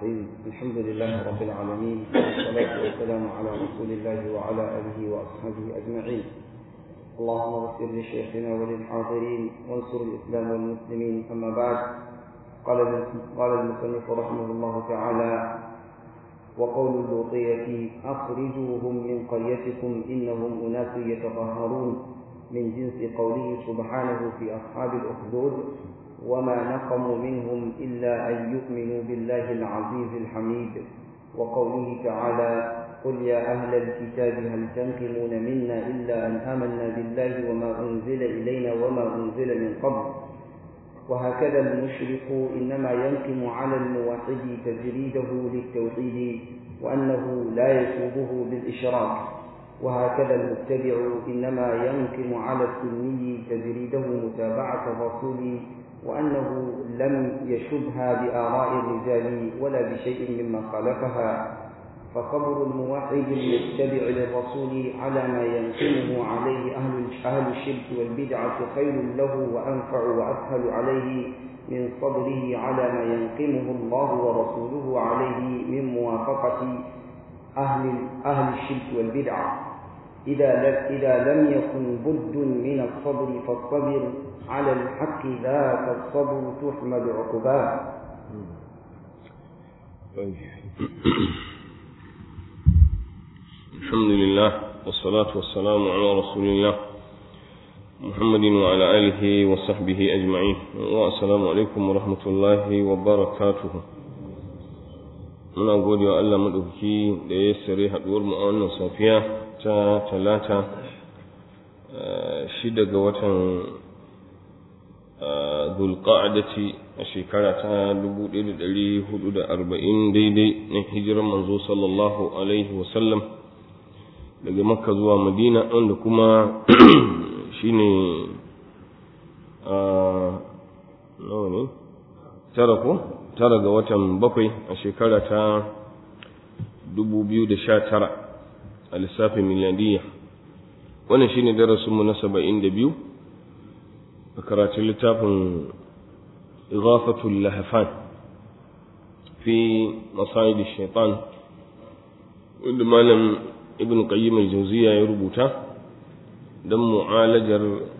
الرحيم الحمد لله رب العالمين والصلاة والسلام على رسول الله وعلى آله وأصحابه أجمعين اللهم اغفر لشيخنا وللحاضرين وانصر الإسلام والمسلمين أما بعد قال قال المصنف رحمه الله تعالى وقول اللوطية أخرجوهم من قريتكم إنهم أناس يتطهرون من جنس قوله سبحانه في أصحاب الأخدود وما نقموا منهم إلا أن يؤمنوا بالله العزيز الحميد وقوله تعالى قل يا أهل الكتاب هل تنقمون منا إلا أن آمنا بالله وما أنزل إلينا وما أنزل من قبل وهكذا المشرك إنما ينقم على الموحد تجريده للتوحيد وأنه لا يسوبه بالإشراك وهكذا المبتدع إنما ينقم على السني تجريده متابعة الرسول وأنه لم يشبها بآراء الرجال ولا بشيء مما خالفها فصبر الموحد المتبع للرسول على ما ينقمه عليه أهل أهل الشرك والبدعة خير له وأنفع وأسهل عليه من صبره على ما ينقمه الله ورسوله عليه من موافقة أهل أهل الشرك والبدعة إذا إذا لم يكن بد من الصبر فالصبر على الحق ذاك الصبر تحمد عقباه الحمد لله والصلاة والسلام على رسول الله محمد وعلى آله وصحبه أجمعين والسلام عليكم ورحمة الله وبركاته muna gode wa Allah maɗauki da ya sare haɗuwar mu a wannan safiya ta talata shida ga watan zulqa'adati a shekara ta 1440 daidai na hijirar manzo sallallahu alaihi wasallam daga makka zuwa madina wanda kuma shine nawa ne tara ko tara ga watan bakwai a shekara ta 2019 a lissafin miladiyya wannan shine darasinmu na 72 a karatun littafin ighafatul lahafan fi masayid shaitan wanda malam ibn qayyim al-jawziya ya rubuta don mu'alajar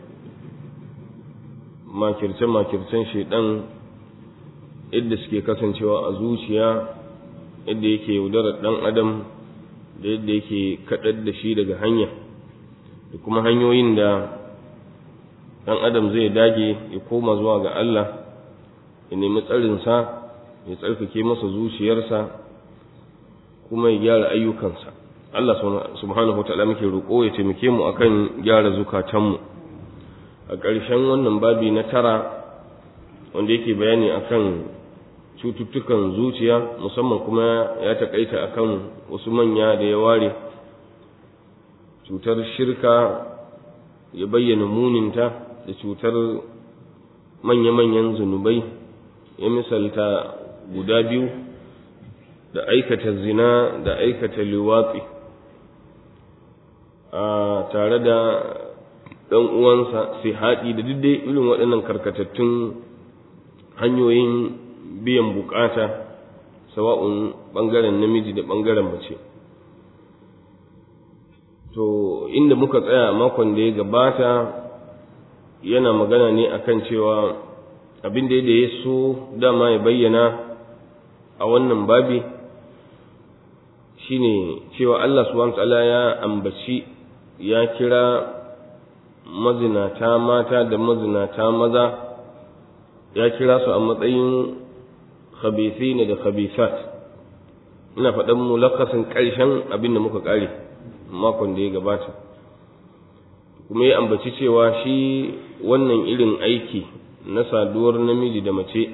makirce-makircen shaitan yadda suke kasancewa a zuciya yadda yake yaudarar ɗan adam da yadda yake kaɗar da shi daga hanya da kuma hanyoyin da ɗan adam zai dage ya koma zuwa ga Allah ya nemi tsarinsa ya tsarkake masa zuciyarsa kuma ya gyara ayyukansa Allah subhanahu wa ta'ala muke roƙo ya taimake mu akan gyara zukatanmu a ƙarshen wannan babi na tara wanda yake bayani akan cututtukan zuciya musamman kuma ya taƙaita akan wasu manya da ya ware cutar shirka ya bayyana muninta da cutar manya-manyan zunubai ya misalta guda biyu da aikata zina da aikata liwatsi a tare da ɗan uwansa sai haɗi da dai irin waɗannan karkatattun hanyoyin biyan bukata sawa'un ɓangaren namiji da ɓangaren mace to inda muka tsaya makon da ya gabata yana magana ne akan cewa abin da ya so dama ya bayyana a wannan babi shine cewa Allah subhanahu ta'ala ya ambaci ya kira mazinata mata da mazinata maza ya kira su a matsayin khabithina da khabithat ina faɗan mulakasin ƙarshen abin da muka ƙare makon da ya gabata kuma ya ambaci cewa shi wannan irin aiki na saduwar namiji da mace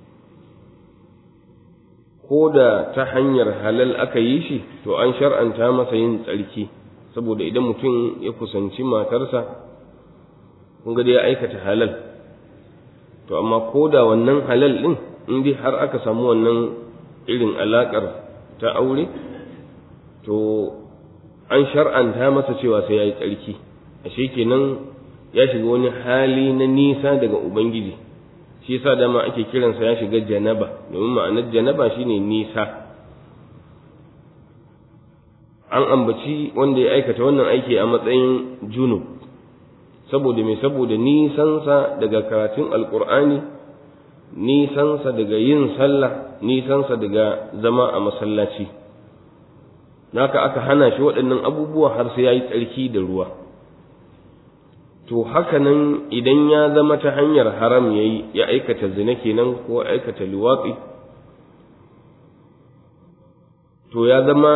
ko da ta hanyar halal aka yi shi to an shar'anta masa yin tsarki saboda idan mutum ya kusanci matarsa kun ga ya aikata halal to amma ko da wannan halal ɗin in dai har aka samu wannan irin alaƙar ta aure to an shar'anta masa cewa sai ya yi tsarki ashe kenan ya shiga wani hali na nisa daga ubangiji shi yasa dama ake kiransa ya shiga janaba domin ma'anar janaba shine nisa an ambaci wanda ya aikata wannan aiki a matsayin junub saboda mai saboda nisansa daga karatun alkur'ani nisansa daga yin sallah nisansa daga zama a masallaci naka aka hana shi waɗannan abubuwa har sai ya yi tsarki da ruwa to haka nan idan ya zama ta hanyar haram ya yi ya aikata zina kenan ko aikata liwatsi to ya zama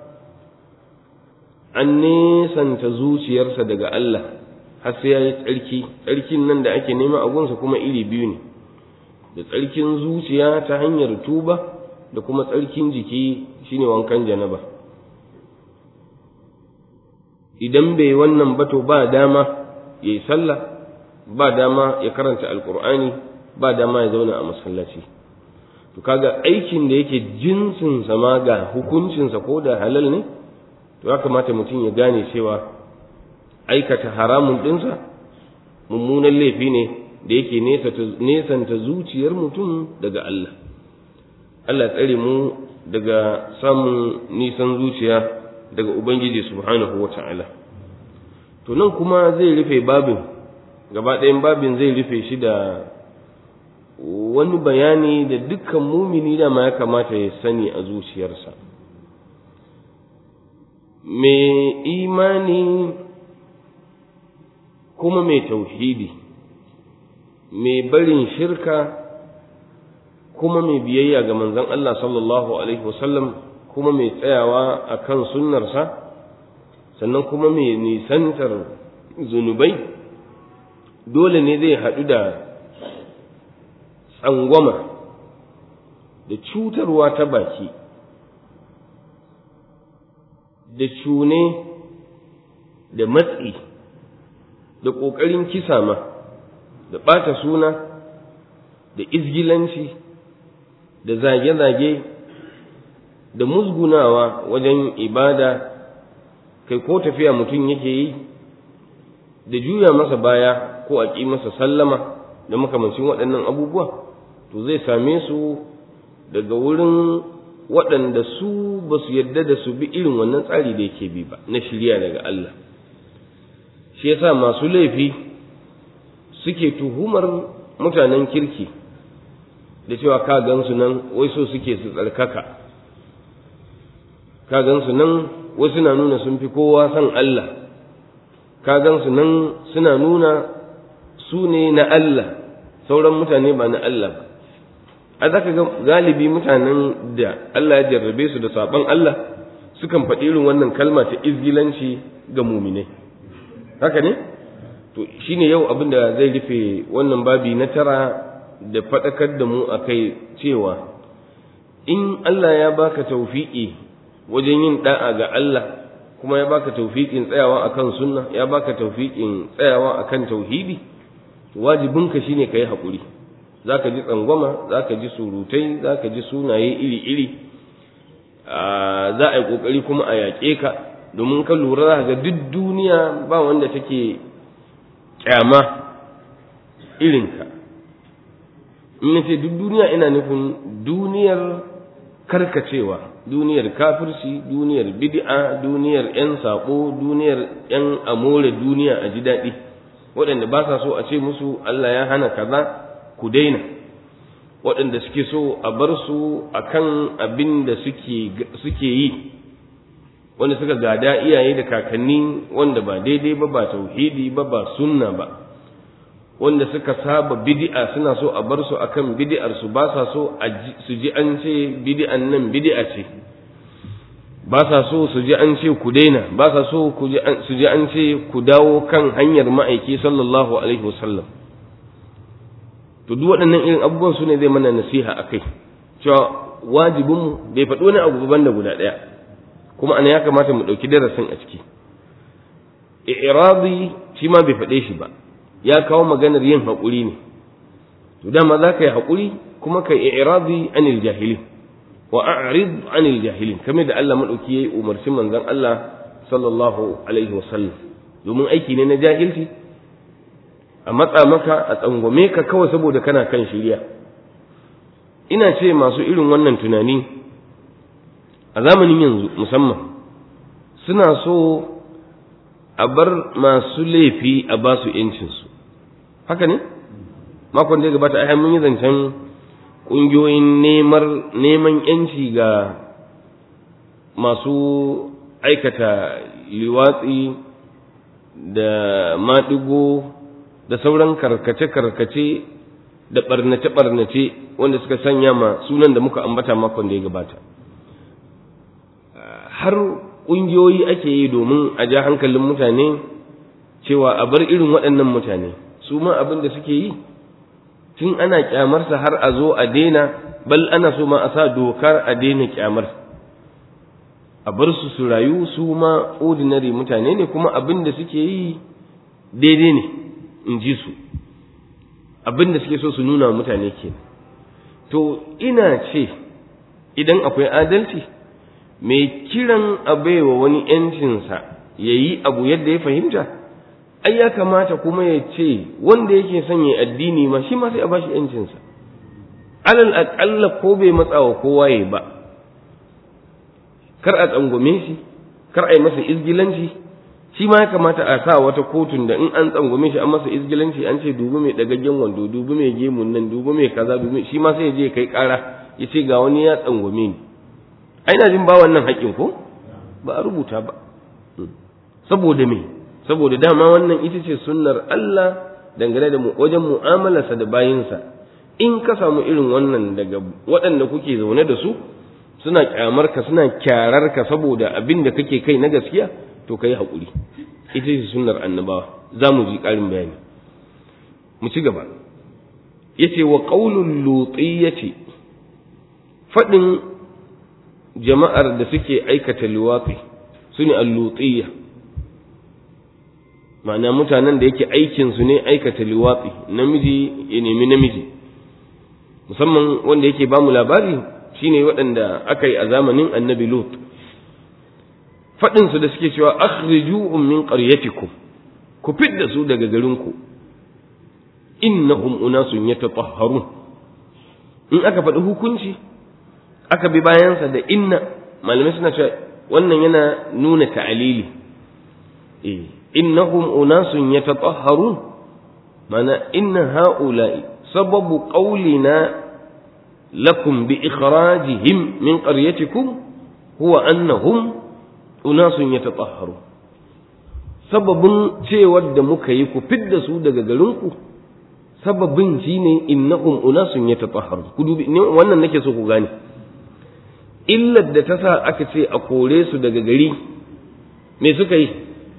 an nesanta zuciyarsa daga Allah har sai ya yi tsarki tsarkin nan da ake nema a gunsa kuma iri biyu ne da tsarkin zuciya ta hanyar tuba da kuma tsarkin jiki shine wankan janaba idan bai wannan ba to ba dama ya yi sallah ba dama ya karanta alkur'ani ba dama ya zauna a masallaci to kaga aikin da yake jinsinsa ma ga hukuncinsa ko da halal ne to ya kamata mutum ya gane cewa aikata haramun ɗinsa mummunan laifi ne da yake nesanta zuciyar mutum daga Allah Allah tsare mu daga samun nisan zuciya daga Ubangiji subhanahu wa ta'ala to nan kuma zai rufe babin gaba ɗayan babin zai rufe shi da wani bayani da dukkan mumini dama ya kamata ya sani a zuciyarsa mai imani kuma mai tauhidi mai barin shirka kuma mai biyayya ga manzon Allah sallallahu alaihi wasallam kuma mai tsayawa a kan sunnarsa sannan kuma mai nisantar zunubai dole ne zai haɗu da tsangwama da cutarwa ta baki da cune da matsi da ƙoƙarin kisa ma da ɓata suna da izgilanci da zage-zage da musgunawa wajen ibada kai ko tafiya mutum yake yi da juya masa baya ko a ƙi masa sallama da makamancin waɗannan abubuwa to zai same su daga wurin waɗanda su ba su yadda da su bi irin wannan tsari da yake bi ba na shirya daga Allah shi yasa masu laifi suke tuhumar mutanen kirki da cewa ka gansu nan wai so suke su tsarkaka ka gansu nan wai suna nuna sun fi kowa san Allah ka gansu nan suna nuna su ne na Allah sauran mutane ba na Allah ba a zaka ga galibi mutanen da Allah ya jarrabe su da saban Allah sukan faɗi irin wannan kalma ta izgilanci ga muminai haka ne to shine yau abin da zai rufe wannan babi na tara da faɗakar da mu akai cewa in Allah ya baka taufiƙi wajen yin da'a ga Allah kuma ya baka taufiƙin tsayawa akan sunna ya baka taufiƙin tsayawa akan tauhidi wajibinka shine kai haƙuri zaka ji tsangwama zaka ji surutai zaka ji sunaye iri-iri za a yi ƙoƙari kuma a yaƙe ka domin ka lura za ga duk duniya ba wanda take kyama irinka in nace duk duniya ina nufin duniyar karkacewa duniyar kafirci duniyar bid'a duniyar yan sako duniyar yan amore duniya a ji daɗi waɗanda ba sa so a ce musu Allah ya hana kaza ku daina waɗanda suke so a bar su akan abin da suke yi wanda suka gada iyaye da kakanni wanda ba daidai ba ba tauhidi ba ba sunna ba wanda suka saba bid'a suna so a bar su akan bid'ar su ba sa so su ji an ce bid'an nan bid'a ce ba sa so su ji an ce ku daina ba sa so su ji an ce ku dawo kan hanyar ma'aiki sallallahu alaihi wasallam to duk waɗannan irin abubuwan su ne zai mana nasiha a kai cewa wajibinmu bai faɗi wani abu ban da guda ɗaya kuma ana ya kamata mu ɗauki darasin a ciki i'radi shi ma bai faɗe shi ba ya kawo maganar yin haƙuri ne to dama za ka yi haƙuri kuma ka yi i'radi anil jahilin wa a'rid anil jahilin kamar da Allah madauki yayi umarci manzon Allah sallallahu alaihi wasallam domin aiki ne na jahilci a matsa maka a tsangwame ka kawai saboda kana kan shirya ina ce masu irin wannan tunani a zamanin yanzu musamman suna so a bar masu laifi a ba su ‘yancinsu haka ne makon da ya gabata ai mun yi zancen ƙungiyoyin neman ‘yanci ga masu aikata liwatsi da maɗigo da sauran karkace-karkace da ɓarnace-ɓarnace wanda suka sanya ma sunan da muka ambata makon da ya gabata har ƙungiyoyi ake yi domin a ja hankalin mutane cewa a bar irin waɗannan mutane su ma abin da suke yi tun ana kyamarsa har a zo a daina bal ana so ma a sa dokar a daina kyamar a bar su su rayu su ma ordinary mutane ne kuma abin da suke yi daidai ne in ji su abin da suke so su nuna mutane ke to ina ce idan akwai adalci mai kiran a baiwa wani ‘yancinsa ya yi abu yadda ya fahimta ai ya kamata kuma ya ce wanda yake son ya addini ma shi ma sai a ba shi ‘yancinsa alal aƙalla ko bai matsawa kowa ya ba kar a tsangwame shi kar a yi masa izgilanci shi ma ya kamata a sa wata kotun da in an tsangwame shi an masa izgilanci an ce dubi mai dagaggen wando dubi mai gemun nan dubi mai kaza dubi shi ma sai ya je kai kara ya ce ga wani ya tsangwame ni ai na jin ba wannan haƙƙin ko ba a rubuta ba saboda me saboda dama wannan ita ce sunnar Allah dangane da wajen mu'amalarsa da bayinsa in ka samu irin wannan daga waɗanda kuke zaune da su suna kyamar ka suna kyarar ka saboda abin da kake kai na gaskiya to kai haƙuri ita ce sunnar annabawa za mu ji ƙarin bayani mu ci gaba yace wa qaulul lutiyyati faɗin jama'ar da suke aikata liwafi su ne allutiyya ma'ana mutanen da yake aikinsu ne aikata liwafi namiji ya nemi namiji musamman wanda yake ba mu labari shine waɗanda aka yi a zamanin annabi lut faɗinsu da suke cewa akhrijuhum min qaryatikum ku fidda su daga garinku innahum unasun yatatahharun in aka faɗi hukunci aka bi bayansa da inna malamai suna cewa wannan yana nuna ta'alili eh innahum unasun yatatahharun mana inna haula'i sababu qawlina lakum bi ikhrajihim min qaryatikum huwa annahum unasun yatatahharun sababin cewar da muka yi ku fidda su daga garinku sababin shine innahum unasun yatatahharun ku dubi wannan nake so ku gane illar da ta sa aka ce a kore su daga gari me suka yi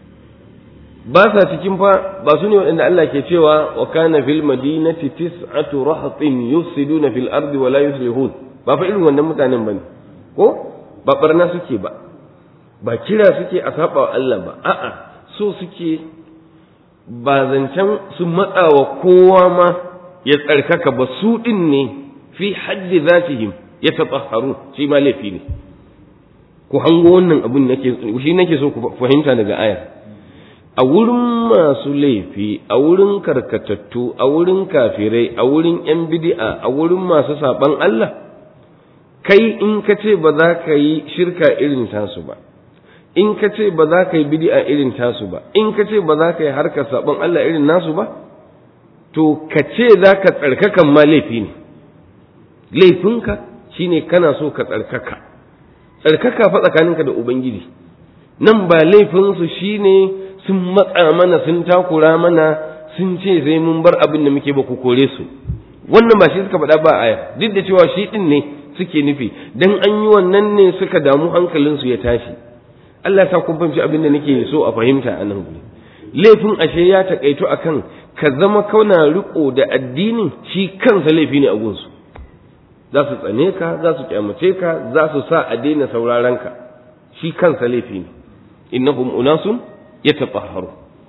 ba sa cikin fa ba su ne waɗanda Allah ke cewa wa kana fil madinati tis'atu rahatin yufsiduna fil ardi wa la yuslihun ba fa irin wannan mutanen bane ko ba barna suke ba ba kira suke a saba wa Allah ba a'a so suke ba zancen su matsawa kowa ma ya tsarkaka ba su din ne fi haddi zatihim ya tatahharu shi ma laifi ne ku hango wannan abin nake shi nake so ku fahimta daga aya a wurin masu laifi a wurin karkatattu a wurin kafirai a wurin yan bid'a a wurin masu saban Allah kai in ka ce ba za ka yi shirka irin tasu ba in ka ce ba za ka yi bid'a irin tasu ba in ka ce ba za ka yi harkar saban Allah irin nasu ba to ka ce za ka tsarkakan ma laifi ne laifinka shine kana so ka tsarkaka tsarkaka fa tsakaninka da ubangiji nan ba laifinsu shine sun matsa mana sun takura mana sun ce sai mun bar abin da muke ba ku kore su wannan ba shi suka faɗa ba aya duk da cewa shi ɗin ne suke nufi dan an yi wannan ne suka damu hankalinsu ya tashi Allah ya sa kun fahimci abin da nake so a fahimta a nan guri laifin ashe ya takaito akan ka zama kauna riko da addinin shi kansa laifi ne a gunsu za su tsane ka za su kyamace ka za su sa a daina sauraron ka shi kansa laifi ne innahum unasun yatatahharu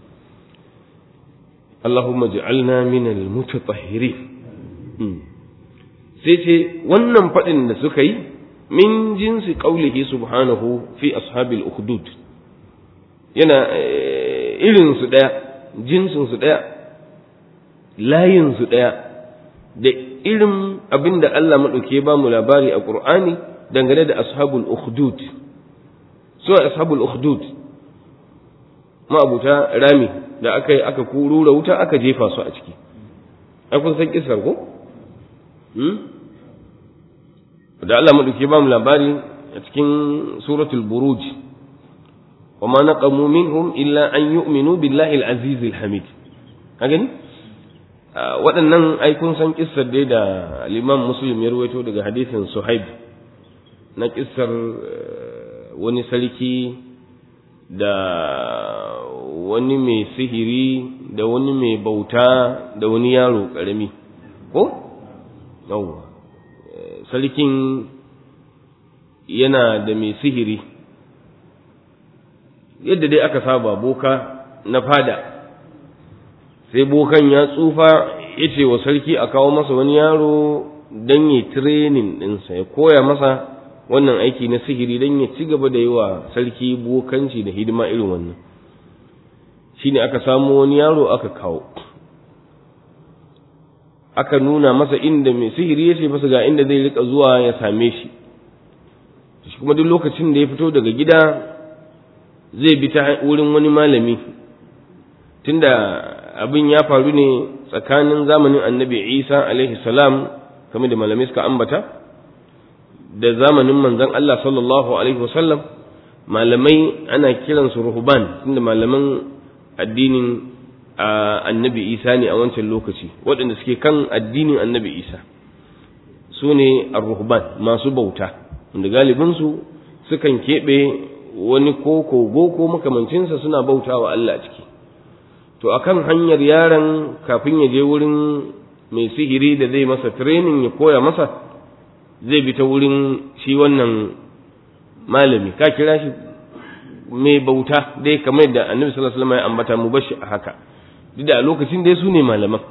Allahumma ij'alna min al-mutatahhirin sai ce wannan fadin da suka yi min jinsi qaulihi subhanahu fi ashabil ukhdud yana irin su daya jinsin su daya layinsu ɗaya da irin abin da Allah maɗauke ba mu labari a ƙur'ani dangane da ashabul ukhdud so ashabul ukhdud ma'abuta rami da aka yi aka kurura wuta aka jefa su a ciki ai kun san kisar ko da Allah maɗauke ba mu labari a cikin suratul buruj wa ma naqamu minhum illa an yu'minu billahi al-aziz al-hamid ka gani waɗannan ai kun san kissar dai da al-imam muslim ya rawaito daga hadisin suhaib na kissar wani sarki da wani mai sihiri da wani mai bauta da wani yaro ƙarami ko yawwa sarkin yana da mai sihiri yadda dai aka saba boka na fada sai bokan ya tsufa ya ce wa sarki a kawo masa wani yaro don yi tirenin ɗinsa ya koya masa wannan aiki na sihiri don ya ci gaba da yi wa sarki bokanci da hidima irin wannan shi ne aka samu wani yaro aka kawo aka nuna masa inda mai sihiri ya ce masa ga inda zai rika zuwa ya same shi shi kuma duk lokacin da ya fito daga gida zai bi ta wurin wani malami tunda abin ya faru ne tsakanin zamanin annabi isa alaihi salam kamar da malamai suka ambata da zamanin manzon Allah sallallahu alaihi wasallam malamai ana kiransu ruhban tunda malaman addinin annabi isa ne a wancan lokaci waɗanda suke kan addinin annabi isa su ne ar-ruhban masu bauta wanda galibinsu sukan keɓe wani ko kogo ko makamancinsa suna bauta wa Allah ciki to akan hanyar yaron kafin ya je wurin mai sihiri da zai masa training ya koya masa zai bi ta wurin shi wannan malami ka kira shi mai bauta dai kamar da annabi sallallahu alaihi wasallam ya ambata mu bashi a haka duk da a lokacin dai su ne malaman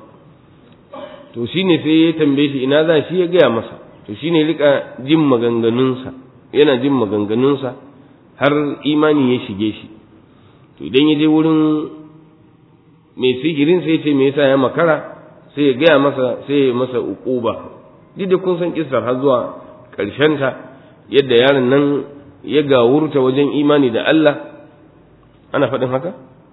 to shine sai ya tambaye shi ina za shi ya gaya masa to shine rika jin maganganunsa yana jin maganganunsa har imani ya shige shi to idan ya je wurin mai sihirin sai ce me yasa ya makara sai ya gaya masa sai ya masa uquba duk da kun san kissar har zuwa ta yadda yaron nan ya gawurta wajen imani da Allah ana faɗin haka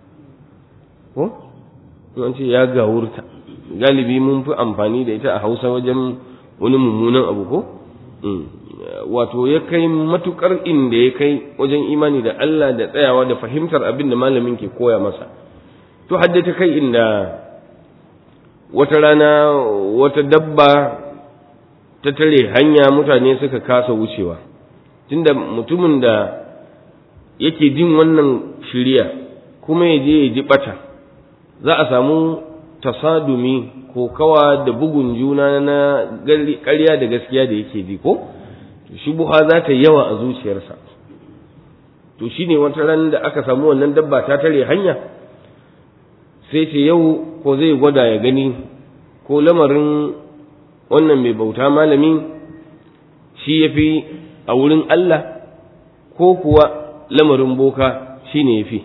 ko an ce ya gawurta galibi mun fi amfani da ita a hausa wajen wani mummunan abu ko wato ya kai matukar inda ya kai wajen imani da Allah da tsayawa da fahimtar abin da malamin ke koya masa to haddata kai inda wata rana wata dabba ta tare hanya mutane suka kasa wucewa tunda mutumin da yake jin wannan shirya kuma ya je ya ji bata za a samu tasadumi ko kawa da bugun juna na ƙarya da gaskiya da yake ji ko shubuha za ta yawa a zuciyarsa to shine wata ran da aka samu wannan dabba ta tare hanya sai ce yau ko zai gwada ya gani ko lamarin wannan mai bauta malami shi ya fi a wurin Allah ko kuwa lamarin boka shi ne ya fi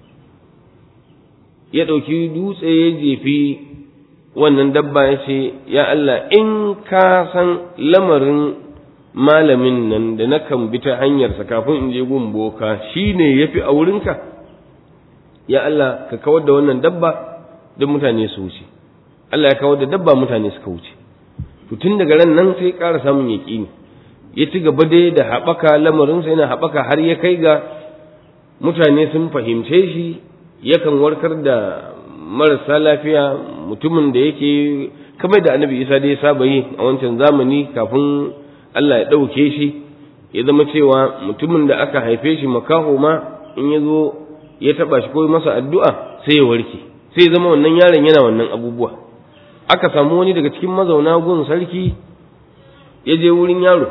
ya ɗauki dutse ya jefi wannan dabba ya ce ya Allah in ka san lamarin malamin nan da na kan bi ta hanyarsa kafin in je gun boka shi ne ya fi a wurinka ya Allah ka kawar da wannan dabba don mutane su wuce Allah ya kawar da dabba mutane suka wuce to tun daga ran nan sai ƙara samun yaƙini ya ci gaba dai da haɓaka lamarinsa yana haɓaka har ya kai ga mutane sun fahimce shi yakan warkar da marasa lafiya mutumin da yake kamar da annabi isa da ya saba yi a wancan zamani kafin Allah ya ɗauke shi ya zama cewa mutumin da aka haife shi makaho ma in ya zo ya taɓa shi ko masa addu'a sai ya warke sai ya zama wannan yaron yana wannan abubuwa aka samu wani daga cikin mazauna gun sarki ya je wurin yaro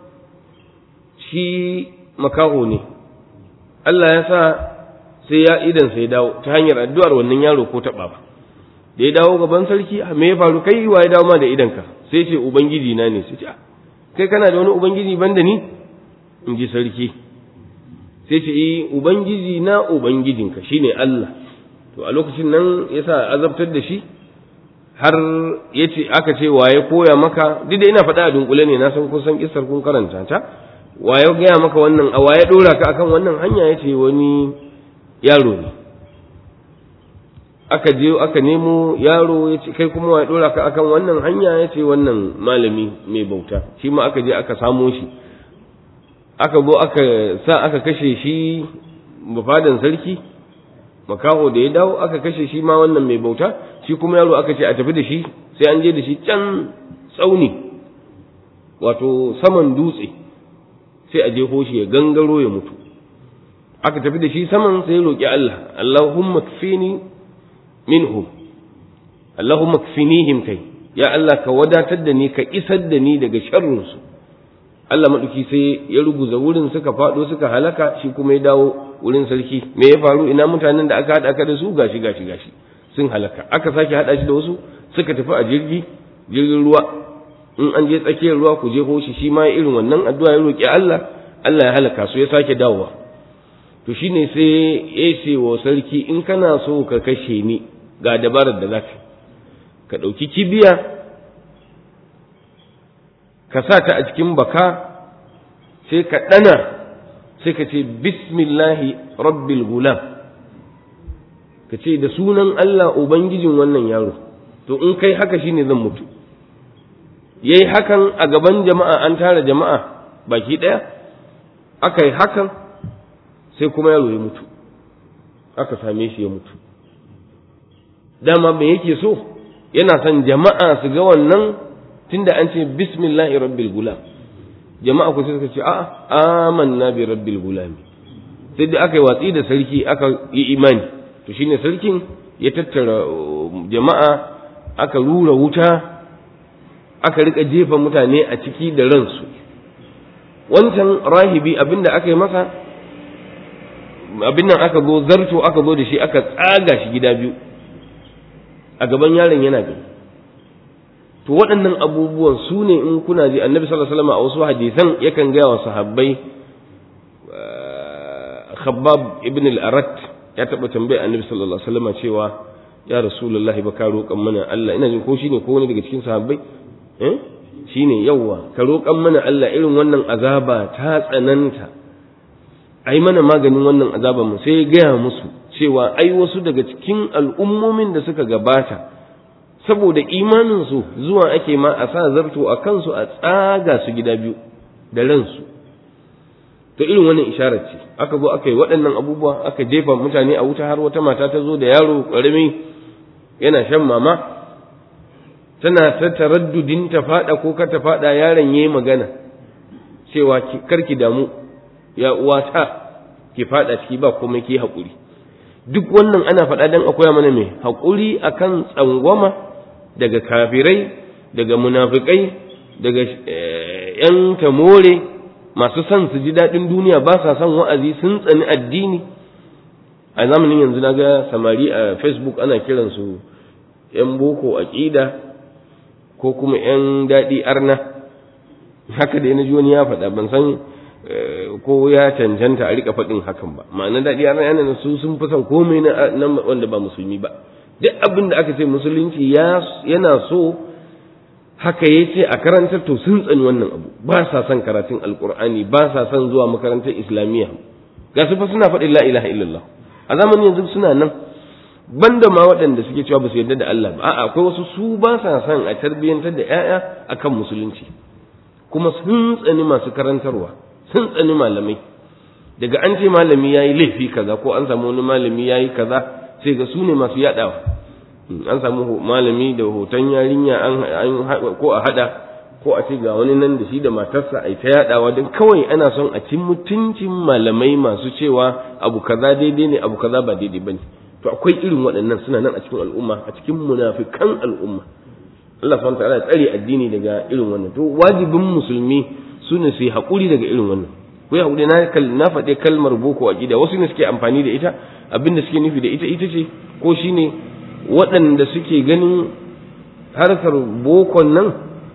shi makaho ne Allah ya sa sai ya idan sai dawo ta hanyar addu'ar wannan yaro ko taɓa ba da ya dawo gaban sarki me ya faru kai wa ya dawo ma da idanka sai ce ubangiji na ne sai ce kai kana da wani ubangiji banda ni in ji sarki sai ce eh ubangiji na ubangijinka shine Allah to a lokacin nan yasa azabtar da shi har yace aka ce waye koya maka duk da ina faɗa a dunkule ne na san kun san kissar kun karanta ta waye gaya maka wannan a waye dora ka akan wannan hanya yace wani yaro ne aka je aka nemo yaro ya ce kai kuma ya dora ka akan wannan hanya ya ce wannan malami mai bauta shi ma aka je aka samo shi aka zo aka sa aka kashe shi bafadan sarki makaho da ya dawo aka kashe shi ma wannan mai bauta shi kuma yaro aka ce a tafi da shi sai an je da shi can tsauni wato saman dutse sai a je shi ya gangaro ya mutu aka tafi da shi saman sai ya roƙi Allah Allahumma kfini minhum Allahumma kfinihim kai ya Allah ka wadatar da ni ka isar da ni daga sharrinsu Allah maɗuki sai ya ruguza wurin suka faɗo suka halaka shi kuma ya dawo wurin sarki me ya faru ina mutanen da aka haɗa ka da su gashi gashi gashi sun halaka aka sake haɗa shi da wasu suka tafi a jirgi jirgin ruwa in an je tsakiyar ruwa ku je hoshi shi ma irin wannan addu'a ya roƙi Allah Allah ya halaka su ya sake dawowa to shine sai ya ce wa sarki in kana so ka kashe ni ga dabarar da zaka ka ɗauki kibiya ka sa ta a cikin baka sai ka ɗana sai ka ce bismillahi rabbil gulam ka ce da sunan Allah ubangijin wannan yaro to in kai haka shine zan mutu yayi hakan a gaban jama'a an tara jama'a baki ɗaya aka yi hakan sai kuma yaro ya mutu aka same shi ya mutu dama me yake so yana son jama'a su ga wannan tunda an ce bismillahi rabbil gulam jama'a ku suka ce a'a amanna bi rabbil gulam sai da aka yi watsi da sarki aka yi imani to shine sarkin ya tattara jama'a aka rura wuta aka rika jefa mutane a ciki da ransu wancan rahibi abinda aka yi masa abin nan aka zo zarto aka zo da shi aka tsaga shi gida biyu a gaban yaron yana gani to waɗannan abubuwan su ne in kuna ji annabi sallallahu alaihi wasallam a wasu hadisan yakan gaya wa sahabbai khabbab ibn al-arat ya taɓa tambaya annabi sallallahu alaihi wasallam cewa ya rasulullahi ba ka roƙan mana Allah ina jin ko shine ko wani daga cikin sahabbai eh shine yawa ka roƙan mana Allah irin wannan azaba ta tsananta ai mana maganin wannan azaban mu sai ya gaya musu cewa ai wasu daga cikin al'ummomin da suka gabata saboda imaninsu zuwa ake ma a sa zarto a kansu a tsaga su gida biyu da ransu to irin wannan isharar ce aka zo aka yi waɗannan abubuwa aka jefa mutane a wuta har wata mata ta zo da yaro ƙarami yana shan mama tana ta taraddudin ta faɗa ko ka ta faɗa yaron yayi magana cewa karki damu ya uwata ki faɗa ciki ba komai ki haƙuri duk wannan ana faɗa dan akwai mana me haƙuri akan tsangwama daga kafirai daga munafikai daga ‘yan tamore masu son su ji daɗin duniya ba sa son wa'azi sun tsani addini a zamanin yanzu na ga samari a facebook ana kiransu ‘yan boko aƙida ko kuma ‘yan daɗi arna haka da na ji wani ya faɗa ban san ko ya cancanta a rika faɗin hakan ba ma'ana daɗi arna yana su sun fi son komai na wanda ba musulmi ba duk abin da aka ce musulunci yana so haka ya ce a karantar to sun tsani wannan abu ba sa son karatun alkur'ani ba sa son zuwa makarantar islamiyya ga su fa suna faɗin la ilaha illallah a zamanin yanzu suna nan banda ma waɗanda suke cewa ba su yarda da Allah ba a'a akwai wasu su ba sa son a tarbiyyantar da ƴaƴa akan musulunci kuma sun tsani masu karantarwa sun tsani malamai daga an ce malami yayi laifi kaza ko an samu wani malami yayi kaza sai ga su ne masu yaɗawa an samu malami da hoton yarinya an ko a hada ko a ce ga wani nan da shi da matarsa a ta yaɗawa don kawai ana son a cin mutuncin malamai masu cewa abu kaza daidai ne abu kaza ba daidai bane to akwai irin waɗannan suna nan a cikin al'umma a cikin munafikan al'umma Allah subhanahu ta'ala ya tsare addini daga irin wannan to wajibin musulmi su ne su yi haƙuri daga irin wannan ko ya haƙuri na faɗi kalmar boko a gida wasu ne suke amfani da ita abinda suke nufi da ita ita ce ko shine waɗanda suke ganin harkar bokon nan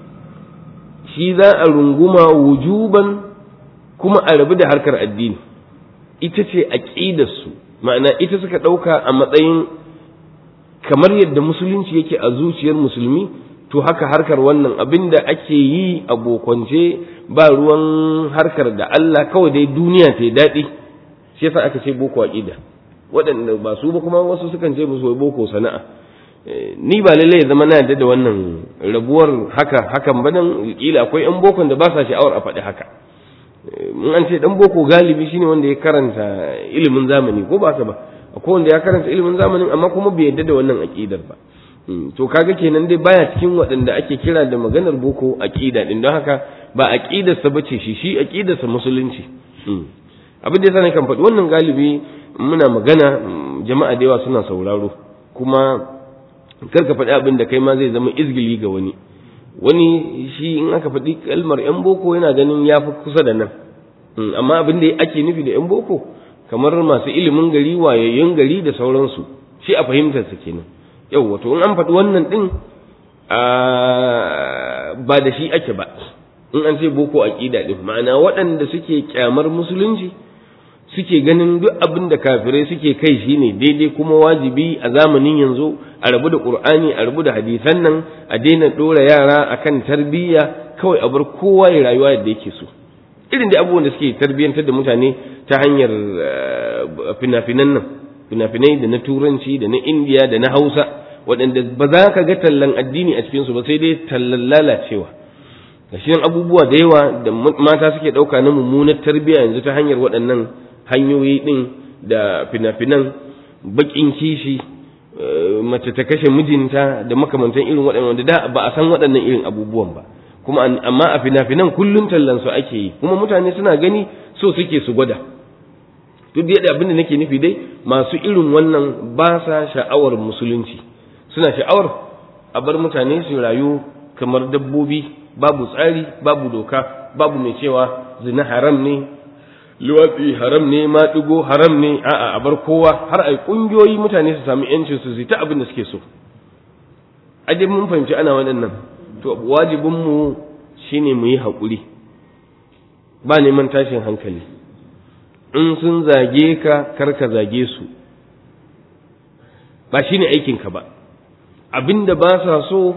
shi za a runguma wujuban kuma a rabu da harkar addini ita ce aƙidarsu ma'ana ita suka ɗauka a matsayin kamar yadda musulunci yake a zuciyar musulmi to haka harkar wannan abin da ake yi a bokwance ba ruwan harkar da Allah kawai dai duniya ta yi daɗi shi yasa aka ce boko aƙida waɗanda ba su ba kuma wasu sukan ce musu boko sana'a ni ba lallai zama na yadda da wannan rabuwar haka hakan ba nan kila akwai yan bokon da ba sa sha'awar a faɗi haka in an ce dan boko galibi shine wanda ya karanta ilimin zamani ko ba ka ba akwai wanda ya karanta ilimin zamanin amma kuma bai yadda da wannan aƙidar ba to kaga kenan dai baya cikin waɗanda ake kira da maganar boko aƙida din don haka ba aƙidarsa bace shi shi aƙidarsa musulunci abin da yasa ne kan faɗi wannan galibi muna magana jama'a da yawa suna sauraro kuma kar ka faɗi abin da kai ma zai zama izgili ga wani wani shi in aka faɗi kalmar yan boko yana ganin ya fi kusa da nan amma abin da ake nufi da yan boko kamar masu ilimin gari wayayyun gari da sauransu shi a fahimtarsa kenan yau wato in an faɗi wannan ɗin ba da shi ake ba in an ce boko aƙida ɗin ma'ana waɗanda suke kyamar musulunci suke ganin duk abin da kafirai suke kai shi ne daidai kuma wajibi a zamanin yanzu a rabu da ƙur'ani a rabu da hadisan nan a daina ɗora yara akan tarbiyya kawai a bar kowa ya rayuwa yadda yake so irin da abubuwan da suke tarbiyyantar da mutane ta hanyar fina-finan nan fina-finai da na turanci da na indiya da na hausa waɗanda ba za ka ga tallan addini a cikinsu ba sai dai tallan lalacewa gashi abubuwa da yawa da mata suke ɗauka na mummunar tarbiyya yanzu ta hanyar waɗannan hanyoyi ɗin da fina-finan baƙin kishi mace ta kashe mijinta da makamantan irin waɗannan da ba a san waɗannan irin abubuwan ba kuma amma a fina-finan kullum tallan su ake yi kuma mutane suna gani so suke su gwada duk da yadda abin da nake nufi dai masu irin wannan ba sa sha'awar musulunci suna sha'awar a bar mutane su rayu kamar dabbobi babu tsari babu doka babu mai cewa zina haram ne luwatsi haram ne maɗigo haram ne a'a a bar kowa har ai ƙungiyoyi mutane su sami yancin su ta abin da suke so aje mun fahimci ana waɗannan to wajibin mu shine mu yi haƙuri ba neman tashin hankali in sun zage ka kar ka zage su ba shine aikinka ba abinda ba sa so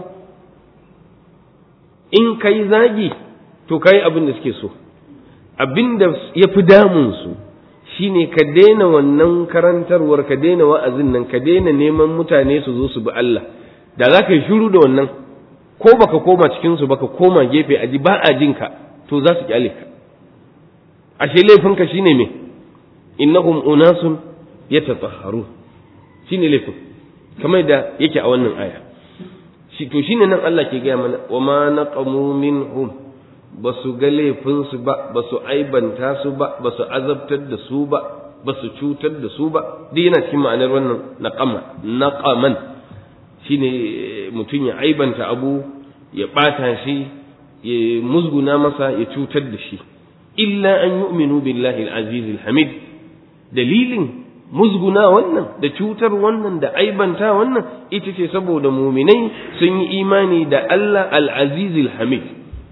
in kai zagi to kai abin da suke so abin da ya fi damunsu shi ne ka daina wannan karantarwar ka daina wa'azin nan ka daina neman mutane su zo su bi Allah da za ka yi shiru da wannan ko baka koma cikinsu baka koma gefe aji ba a jin ka to za su kyale ka ashe laifinka shine me innahum unasun yatatahharu shine laifin kamar da yake a wannan aya shi to shine nan Allah ke gaya mana wa ma naqamu minhum ba su ga laifinsu ba ba su aibanta su ba ba su azabtar da su ba ba su cutar da su ba duk yana cikin ma'anar wannan naqama naqaman shine mutum ya aibanta abu ya bata shi ya musguna masa ya cutar da shi illa an yu'minu billahi al-aziz al-hamid dalilin musguna wannan da cutar wannan da aibanta wannan ita ce saboda muminai sun yi imani da Allah al-aziz al-hamid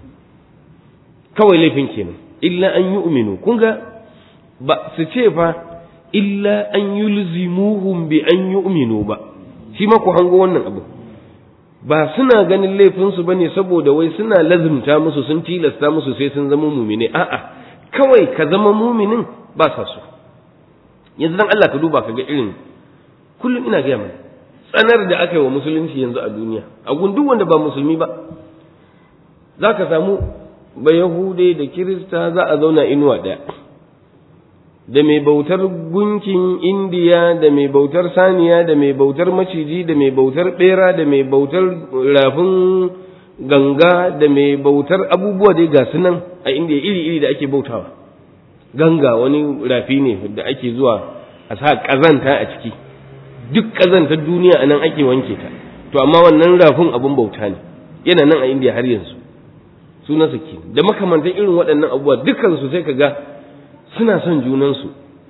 kawai laifin kenan illa an yu'minu kun ga ba su ce fa illa an yulzimuhum bi an yu'minu ba shi ma ku hango wannan abu ba suna ganin laifinsu bane saboda wai suna lazimta musu sun tilasta musu sai sun zama mumine a'a kawai ka zama muminin ba sa so yanzu dan Allah ka duba ka ga irin kullum ina gaya mana tsanar da aka yi wa musulunci yanzu a duniya a duk wanda ba musulmi ba za ka samu ba yahude da kirista za a zauna inuwa ɗaya da mai bautar gunkin indiya da mai bautar saniya da mai bautar maciji da mai bautar bera da mai bautar rafin ganga da mai bautar abubuwa dai ga nan a indiya iri-iri da ake bautawa ganga wani rafi ne da ake zuwa a sa ƙazanta a ciki duk ƙazantar duniya a nan ake wanke ta to amma wannan rafin abin bauta ne yana nan a indiya har yanzu sunansa ke da makamantan irin waɗannan abubuwa dukansu sai ka ga suna son junansu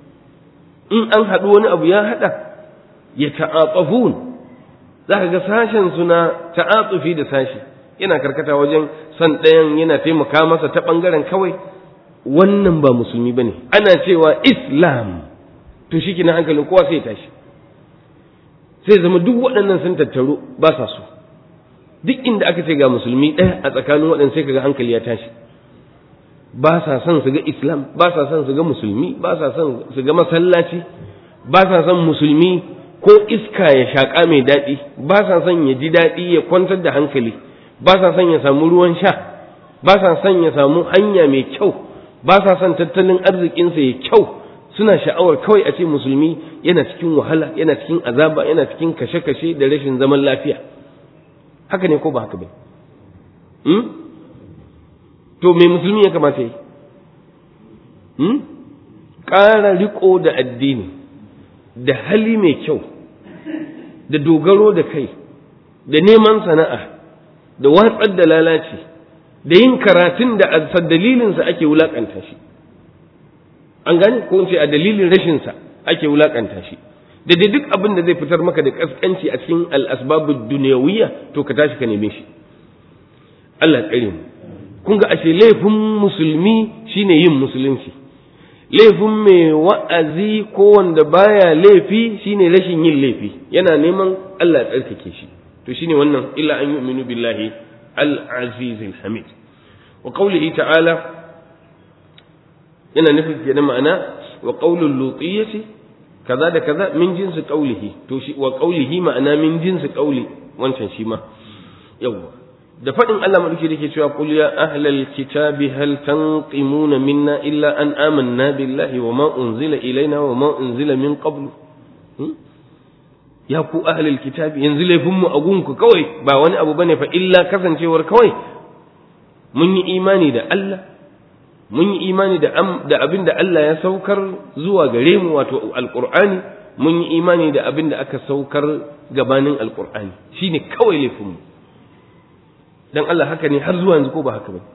in an haɗu wani abu ya haɗa ya ta'atsafun za ka ga sashen suna ta'atsufi da sashi yana karkata wajen son ɗayan yana taimaka masa ta ɓangaren kawai wannan ba musulmi ba ne ana cewa islam to shi na hankalin kowa sai tashi sai zama duk waɗannan sun tattaru ba sa so duk inda aka ce ga musulmi ɗaya a tsakanin waɗanda sai kaga hankali ya tashi ba sa son su ga islam ba sa son su ga musulmi ba sa son su ga masallaci ba sa son musulmi ko iska ya shaƙa mai daɗi ba sa son ya ji daɗi ya kwantar da hankali ba sa son ya samu ruwan sha ba sa son ya samu hanya mai kyau ba sa son tattalin arzikinsa ya kyau suna sha'awar kawai a ce musulmi yana cikin wahala yana cikin azaba yana cikin kashe-kashe da rashin zaman lafiya haka ne ko ba haka ba hmm? to me musulmi ya kamata yi hmm? ƙara riko da addini da hali mai kyau da dogaro da kai da neman sana'a da watsar da lalaci da yin karatun da a dalilinsa ake wulakanta shi an gane ko in ce a dalilin rashinsa ake wulakanta shi da dai duk abin da zai fitar maka da kaskanci a cikin al'asbabud duniyawiyya to ka tashi ka neme shi Allah tsare mu kun ga ashe laifin musulmi shine yin musulunci laifin mai wa'azi ko wanda baya laifi shine rashin yin laifi yana neman Allah ya tsarkake shi to shine wannan illa an yu'minu billahi al-aziz al-hamid wa qawlihi ta'ala yana nufin kenan ma'ana wa qawlul lutiyyati kaza da kaza min jinsi qawlihi to shi wa qawlihi ma'ana min jinsi qawli wancan shi ma yawa da faɗin Allah maɗauki da ke cewa qul ya ahlal kitabi hal tanqimuna minna illa an amanna billahi wa ma unzila ilaina wa ma unzila min qablu ya ku ahlal kitabi yanzu laifin mu a gunku kawai ba wani abu bane fa illa kasancewar kawai mun yi imani da Allah mun yi imani da da abin da Allah ya saukar zuwa gare mu wato alqur'ani mun yi imani da abin da aka saukar gabanin alqur'ani shine kawai laifin mu dan Allah haka ne har zuwa yanzu ko ba haka ba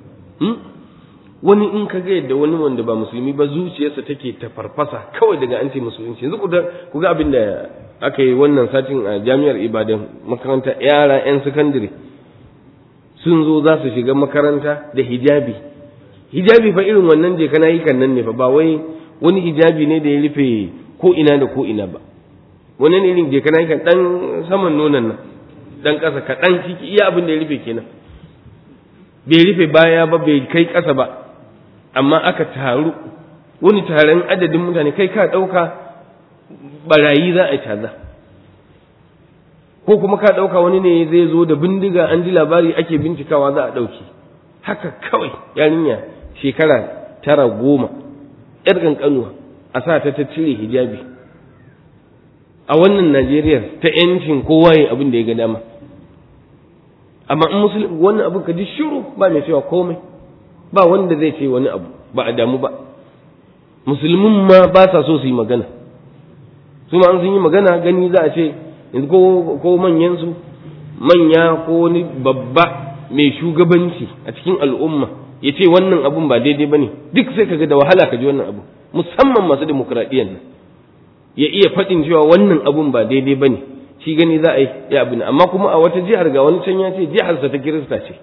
wani in ka ga yadda wani wanda ba musulmi ba zuciyarsa take ta farfasa kawai daga an ce musulunci yanzu ku ga abin da aka yi wannan satin a jami'ar ibadan makaranta yara yan sakandare sun zo za su shiga makaranta da hijabi hijabi fa irin wannan je kana yi kan nan ne fa ba wai wani hijabi ne da ya rufe ko ina da ko ina ba wannan irin je kana yi kan dan saman nonon nan dan ƙasa kaɗan ciki iya abin da ya rufe kenan bai rufe baya ba bai kai ƙasa ba amma aka taru wani taron adadin mutane kai ka ɗauka barayi za a caza ko kuma ka ɗauka wani ne zai zo da bindiga an ji labari ake bincikawa za a ɗauki haka kawai yarinya shekara tara goma ‘yar ƙanƙanuwa a sa ta ta cire hijabi a wannan najeriya ta ‘yancin kowa yin abin da ya ga dama amma in musulmi wannan abu ka ji shiru ba mai cewa komai ba wanda zai ce wani abu ba a damu ba musulmin ma ba sa so su yi magana su ma an sun yi magana gani za a ce yanzu ko manyan su manya ko wani babba mai shugabanci a cikin al'umma ya ce wannan abun ba daidai ba ne duk sai kaga da wahala ka ji wannan abu musamman masu demokuraɗiyyar nan ya iya faɗin cewa wannan abun ba daidai ba ne shi gani za a yi ya abu amma kuma a wata jihar ga wani can ya ce jiharsa ta kirista ce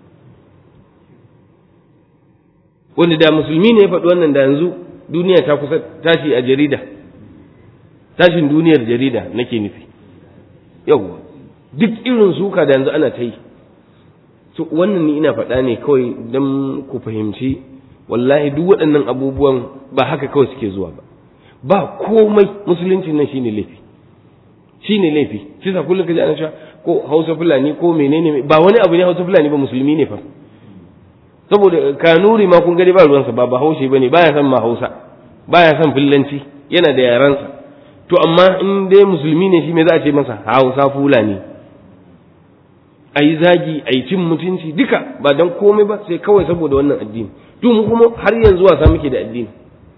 wanda da musulmi ne ya faɗi wannan da yanzu duniya ta kusa tashi a jarida tashin duniyar jarida nake nufi yau duk irin suka da yanzu ana ta yi so wannan ni ina faɗa ne kawai don ku fahimci wallahi duk waɗannan abubuwan ba haka kawai suke zuwa ba ba komai musulunci nan shine laifi shine laifi shi sa kullum kaji ana cewa ko Hausa Fulani ko menene ba wani abu ne Hausa Fulani ba musulmi ne fa saboda kanuri ma kun gani ba ruwansa ba ba haushe bane baya san ma Hausa baya san fillanci yana da yaransa to amma in dai musulmi ne shi me za a ce masa Hausa Fulani ayi zagi ayi cin mutunci duka ba dan komai ba sai kawai saboda wannan addini to mu kuma har yanzu wasa muke da addini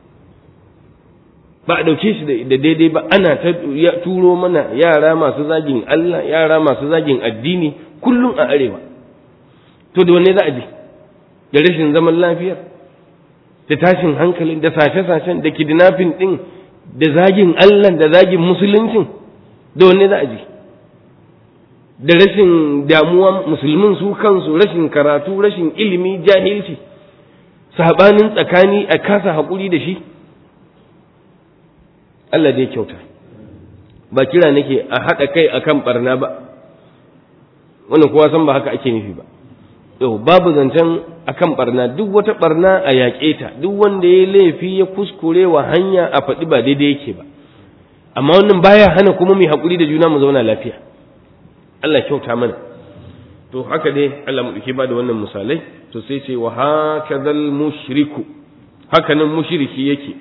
ba a ɗauke shi da daidai ba ana ta turo mana yara masu zagin Allah yara masu zagin addini kullum a arewa to da wanne za a je da rashin zaman lafiyar da tashin hankali da sashe-sashen da kidnapping ɗin da zagin Allah da zagin musuluncin da wanne za a je da rashin damuwa musulmin su kansu rashin karatu rashin ilimi jahilci sabanin tsakani a kasa haƙuri da shi Allah dai kyauta ba kira nake a haɗa kai akan barna ba wannan kowa san ba haka ake nufi ba yau babu zancen akan barna duk wata barna a yaƙe ta duk wanda ya laifi ya kuskure wa hanya a faɗi ba daidai yake ba amma wannan baya hana kuma mai haƙuri da juna mu zauna lafiya Allah kyauta mana to haka dai Allah mu ba da wannan misalai to sai ce wa hakadhal mushriku haka nan mushriki yake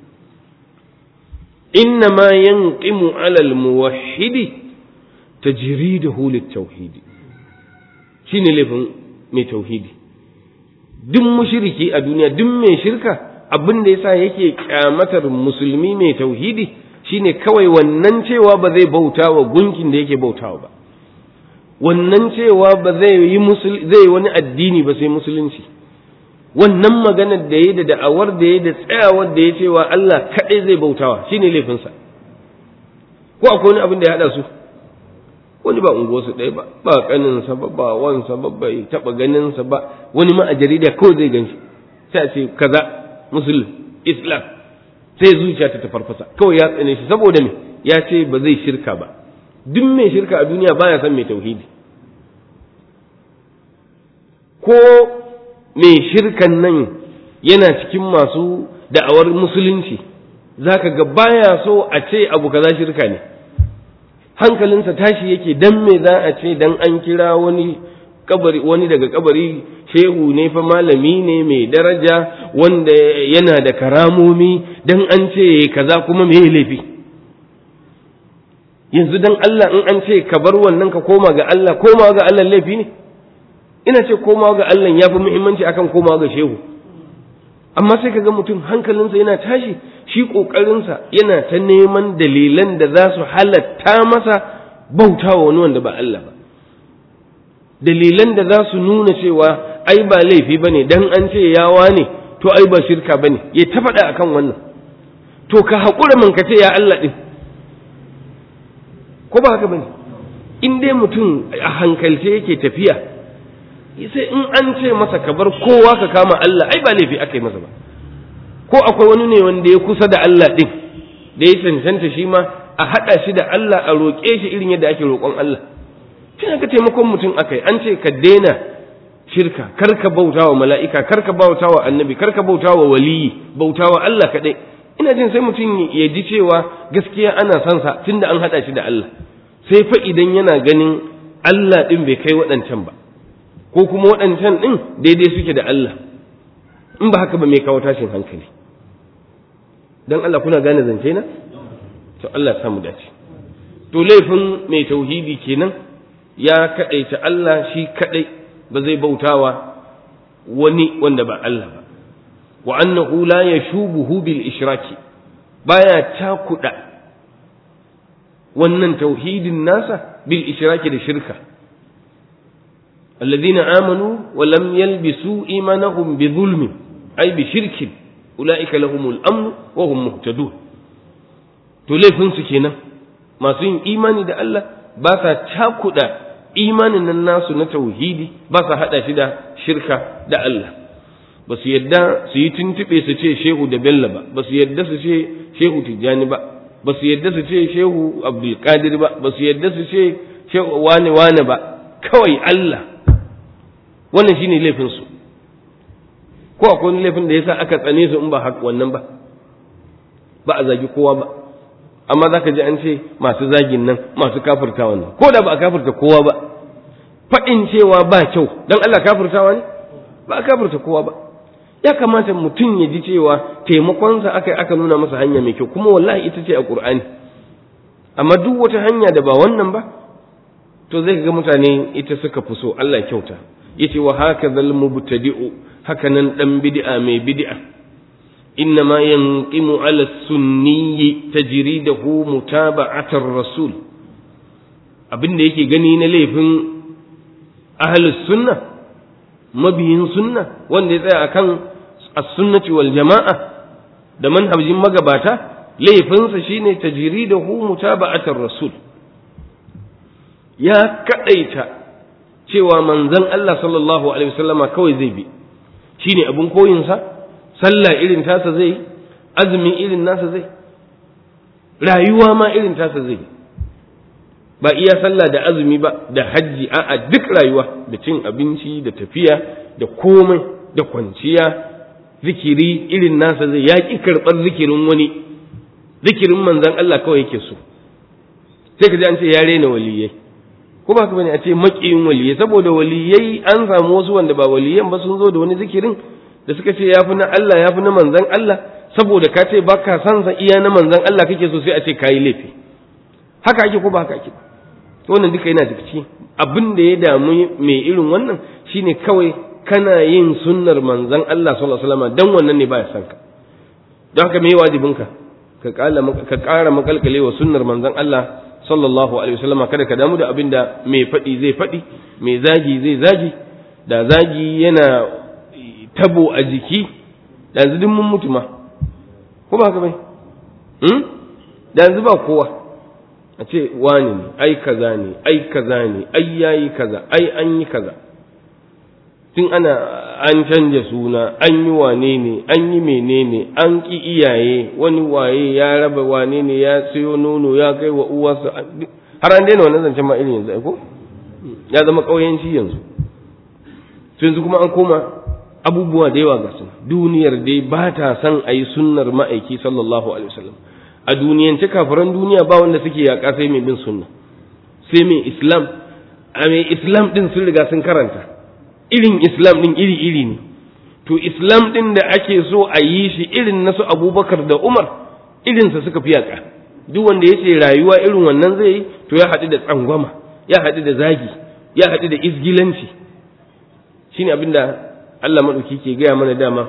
inna ma yanqimu ala al muwahhidi tajriduhu lit tauhidi shine laifin mai tauhidi duk mushriki a duniya duk mai shirka abin da yasa yake kyamatar musulmi mai tauhidi shine kawai wannan cewa ba zai bauta wa gunkin da yake bautawa ba wannan cewa ba zai yi zai wani addini ba sai musulunci wannan maganar da ya da da'awar da ya da tsayawar da ya cewa Allah kaɗai zai bautawa shine laifinsa ko akwai wani abin da ya haɗa su wani ba unguwarsu ɗaya ba ba ƙaninsa ba ba wansa ba bai taɓa ganinsa ba wani ma a jarida kawai zai ganshi sai a ce kaza musulun islam sai zuciya ta farfasa kawai ya tsane shi saboda me ya ce ba zai shirka ba duk mai shirka a duniya baya son mai tauhidi ko mai shirkan nan yana cikin masu da'awar musulunci zaka ga baya so a ce abu kaza shirka ne hankalinsa tashi yake dan me za a ce dan an kira wani kabari wani daga kabari shehu ne fa malami ne mai daraja wanda yana da karamomi dan an ce kaza kuma me laifi yanzu dan Allah in an ce ka bar wannan ka koma ga Allah koma ga Allah laifi ne ina ce koma ga Allah ya fi muhimmanci akan koma ga shehu amma sai kaga mutum hankalinsa yana tashi shi ƙoƙarinsa yana ta neman dalilan da za su halatta masa bautawa wani wanda ba Allah ba dalilan da za su nuna cewa ai ba laifi ba ne dan an ce yawa ne to ai ba shirka ba ne ya ta faɗa akan wannan to ka haƙura man ka ce ya Allah ɗin ko ba haka ba ne in dai mutum a hankalce yake tafiya sai in an ce masa ka bar kowa ka kama Allah ai ba laifi aka yi masa ba ko akwai wani ne wanda ya kusa da Allah ɗin da ya cancanta shi ma a haɗa shi da Allah a roƙe shi irin yadda ake roƙon Allah shi ka taimakon mutum aka yi an ce ka daina shirka kar ka bauta wa mala'ika kar ka bauta wa annabi kar ka bauta wa waliyi bauta wa Allah kaɗai ina jin sai mutum ya ji cewa gaskiya ana son sa tunda an haɗa shi da Allah sai fa idan yana ganin Allah ɗin bai kai waɗancan ba ko kuma waɗancan ɗin daidai suke da Allah in ba haka ba mai kawo tashin hankali don Allah kuna gane zance na to Allah samu dace to laifin mai tauhidi kenan ya kaɗaita Allah shi kaɗai ba zai bautawa wani wanda ba Allah ba wa annahu la yashubuhu bil ishraki baya cakuɗa wannan tauhidin nasa bil ishraki da shirka الذين آمنوا ولم يلبسوا إيمانهم بظلم أي بشرك أولئك لهم الأمن وهم مهتدون تلفن سكينة ما سين إيماني دا الله باسا تاكدا إيمان الناس نتوهيدي باسا هذا شدا شركة دا الله بس يدى سيتن تبي سيتي شيخ دبلا با بس يدى سيتي شيخ تجاني با بس يدى سيتي شيخ عبد القادر با بس يدى سيتي شيخ واني واني با كوي الله wannan shine laifin su ko akwai wani laifin da yasa aka tsane su in ba haka wannan ba ba a zagi kowa ba amma zaka ji an ce masu zagin nan masu kafirta wannan ko da ba a kafirta kowa ba faɗin cewa ba kyau dan Allah kafirtawa ne ba a kafirta kowa ba ya kamata mutum ya ji cewa taimakonsa aka aka nuna masa hanya mai kyau kuma wallahi ita ce a Qur'ani amma duk wata hanya da ba wannan ba to zai ga mutane ita suka fi so Allah kyauta yace wa hakadhal mubtadi'u hakanan dan bid'a mai bid'a inna ma yanqimu ala sunni tajridahu mutaba'atar rasul abin da yake gani na laifin ahlus sunna mabiyin sunna wanda ya tsaya akan as-sunnati wal jama'a da manhajin magabata laifinsa shine tajridahu mutaba'atar rasul ya kadaita cewa manzon Allah sallallahu alaihi wasallama kawai zai bi shine abun koyinsa sallah irin tasa zai azumi irin nasa zai rayuwa ma irin tasa zai ba iya sallah da azumi ba da hajji a'a duk rayuwa da cin abinci da tafiya da komai da kwanciya zikiri irin nasa zai yaƙi karɓar zikirin wani zikirin manzan Allah kawai yake so sai ka ji an ce ya rena waliyai ko ba ka bane a ce maƙiyin waliyai saboda waliyai an samu wasu wanda ba waliyan ba sun zo da wani zikirin da suka ce yafi na Allah yafi na manzan Allah saboda ka ce ba ka san sa iya na manzan Allah kake so sai a ce kayi laifi haka ake ko ba haka ake wannan duka yana da ciki abin da ya damu mai irin wannan shine kawai kana yin sunnar manzan Allah sallallahu alaihi wasallam dan wannan ne baya san ka don haka me wajibinka ka ka ƙara makalkale wa sunnar manzan Allah sallallahu alaihi wasallam kada ka damu da abin da mai faɗi zai faɗi mai zagi zai zagi da zagi yana tabo a jiki da yanzu mun mutu ma ko ba haka bai hmm? da yanzu ba kowa a ce wani ne ai kaza ne ai kaza ne ai yayi kaza ai an yi kaza tun ana an canja suna an yi wane ne an yi menene an ki iyaye wani waye ya raba wane ne ya sayo nono ya kai wa uwarsa har an daina wannan zancen ma irin yanzu ko ya zama ƙauyenci yanzu to yanzu kuma an koma abubuwa da yawa ga su duniyar dai ba ta son a yi sunnar ma'aiki sallallahu alaihi wasallam a duniyance kafiran duniya ba wanda suke yaƙa sai mai bin sunna sai mai islam a mai islam din sun riga sun karanta irin islam din iri iri ne to islam din da ake so a yi shi irin na su abubakar da umar irinsa suka fi yaƙa duk wanda ya ce rayuwa irin wannan zai yi to ya haɗu da tsangwama ya haɗu da zagi ya haɗu da izgilanci shine abinda Allah maɗauki ke gaya mana dama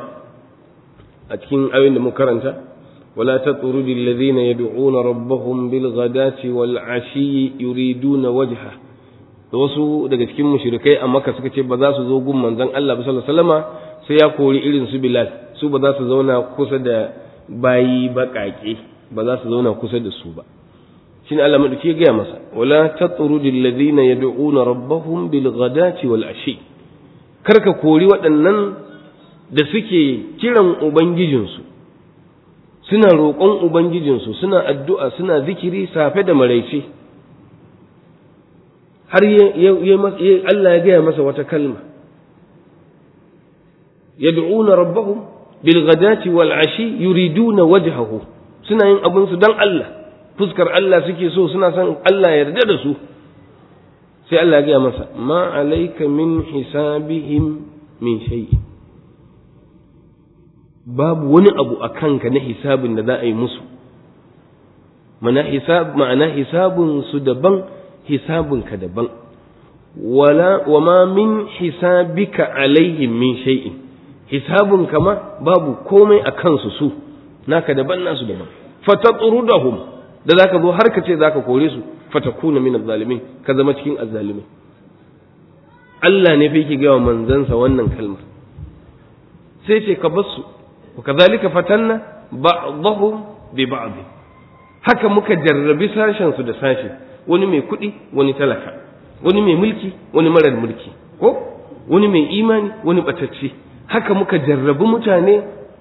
a cikin ayoyin da muka karanta ولا تطرد الذين يدعون ربهم بالغداة والعشي يريدون وجهه wasu daga cikin mushrikai a Makka suka ce ba za su zo gun manzon Allah ba sallallahu alaihi wasallama sai ya kori irin su Bilal su ba za su zauna kusa da bayi baƙaƙe ba za su zauna kusa da su ba shine Allah madauki ya gaya masa wala tatrud alladhina yad'una rabbahum bil ghadati wal ashi karka kori waɗannan da suke kiran ubangijinsu suna roƙon Ubangijinsu suna addu'a suna zikiri safe da maraice har Allah ya gaya masa wata kalma yad'una rabbahum bil ghadati wal ashi yuriduna wajhahu suna yin abin su dan Allah fuskar Allah suke so suna son Allah ya yarda da su sai Allah ya gaya masa ma alayka min hisabihim min shay'in babu wani abu a kanka na hisabin da za a yi musu mana hisab ma'ana hisabun su daban hisabun ka daban wala wa ma min hisabika alaihim min shay'in hisabun kama babu komai a kansu su naka daban nasu daban fatatrudahum da zaka zo har ka ce zaka kore su fatakuna min azzalimin ka zama cikin azzalimai Allah ne fa yake ga manzansa wannan kalmar sai ce ka bar su وكذلك فتنا بعضهم ببعض haka muka jarrabi sashen su da sashi wani mai kuɗi wani talaka wani mai mulki wani marar mulki ko wani mai imani wani batacce haka muka jarrabi mutane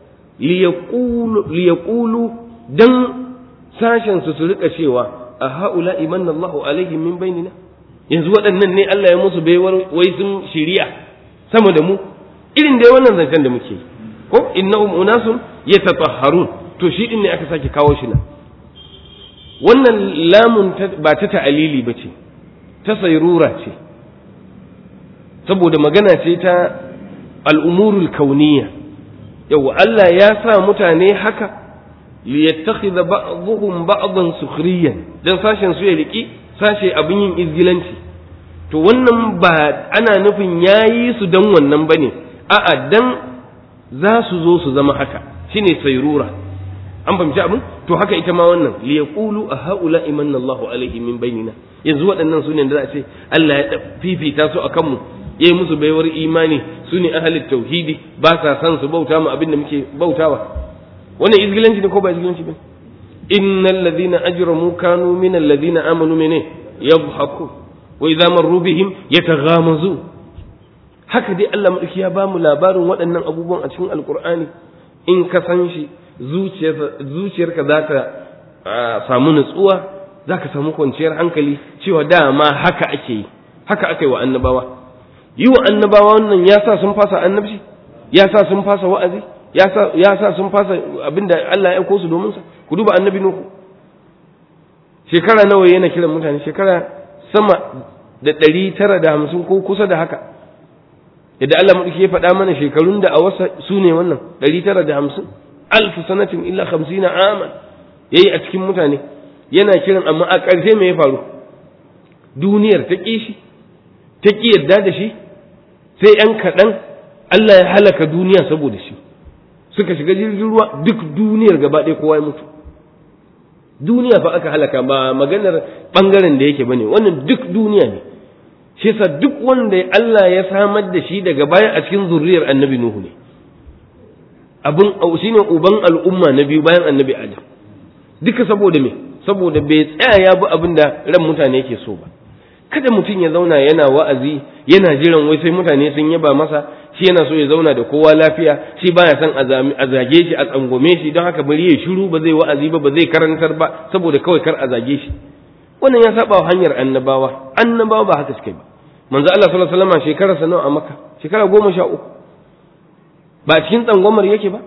liyaqulu dan sashen su su rika cewa a haula imanna Allahu alaihim min bainina yanzu waɗannan ne Allah ya musu baiwar wai sun shiriya sama da mu irin dai wannan zancen da muke yi ko innahum unasun yatatahharun to shi din ne aka sake kawo shi nan wannan lamun ba ta ta'alili bace ta sayrura ce saboda magana ce ta al'umurul kauniyya yau Allah ya sa mutane haka liyattakhidha ba'dhum ba'dhan sukhriyan dan sashen su ya riki sashe abin yin izgilanci to wannan ba ana nufin yayi su dan wannan bane a'a dan za su zo su zama haka shine sayrura an fahimci abin to haka ita ma wannan li yaqulu a haula imanna Allahu alaihi min bainina yanzu waɗannan su ne da za a ce Allah ya fifita su akan mu yayi musu baiwar imani su ne ahalin tauhidi ba sa san su bauta mu abin da muke bautawa wannan izgilanci ne ko ba izgilanci ba innal ladina ajramu kanu min alladina amanu mene yadhaku wa idza marru bihim yataghamazu haka dai Allah madauki ya ba mu labarin waɗannan abubuwan a cikin alkur'ani in ka san shi zuciyarka za ta samu nutsuwa za ka samu kwanciyar hankali cewa dama haka ake yi haka aka yi wa annabawa yi wa annabawa wannan ya sa sun fasa annabci ya sa sun fasa wa'azi ya sa sun fasa abinda Allah ya aiko su domin sa ku duba annabi nuhu shekara nawa yana kiran mutane shekara sama da ɗari tara da hamsin ko kusa da haka yadda Allah maɗauki ya faɗa mana shekarun da a wasa su ne wannan ɗari tara da hamsin alfu sanatin illa hamsina aman yayi a cikin mutane yana kiran amma a ƙarshe me ya faru duniyar ta ƙi shi ta ƙi yarda da shi sai ‘yan kaɗan Allah ya halaka duniya saboda shi suka shiga jirgin ruwa duk duniyar gaba ɗaya kowa ya mutu duniya fa aka halaka ba maganar ɓangaren da yake bane wannan duk duniya ne shi yasa duk wanda Allah ya samar da shi daga baya a cikin zurriyar annabi Nuhu ne abin shine uban al'umma na biyu bayan annabi Adam duka saboda me saboda bai tsaya ya bi abin da ran mutane yake so ba kada mutum ya zauna yana wa'azi yana jiran wai sai mutane sun yaba masa shi yana so ya zauna da kowa lafiya shi baya son a zage shi a tsangwame shi don haka bari ya shiru ba zai wa'azi ba ba zai karantar ba saboda kawai kar a zage shi wannan ya saba wa hanyar annabawa annabawa ba haka suke ba manzo Allah sallallahu alaihi wasallam shekara sa nawa a Makka shekara goma sha uku ba cikin tsangwamar yake ba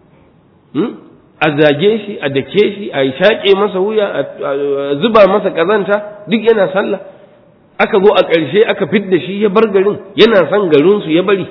a zage shi a dake shi a shaƙe masa wuya a zuba masa ƙazanta duk yana sallah aka zo a ƙarshe aka fidda shi ya bar garin yana son garinsu ya bari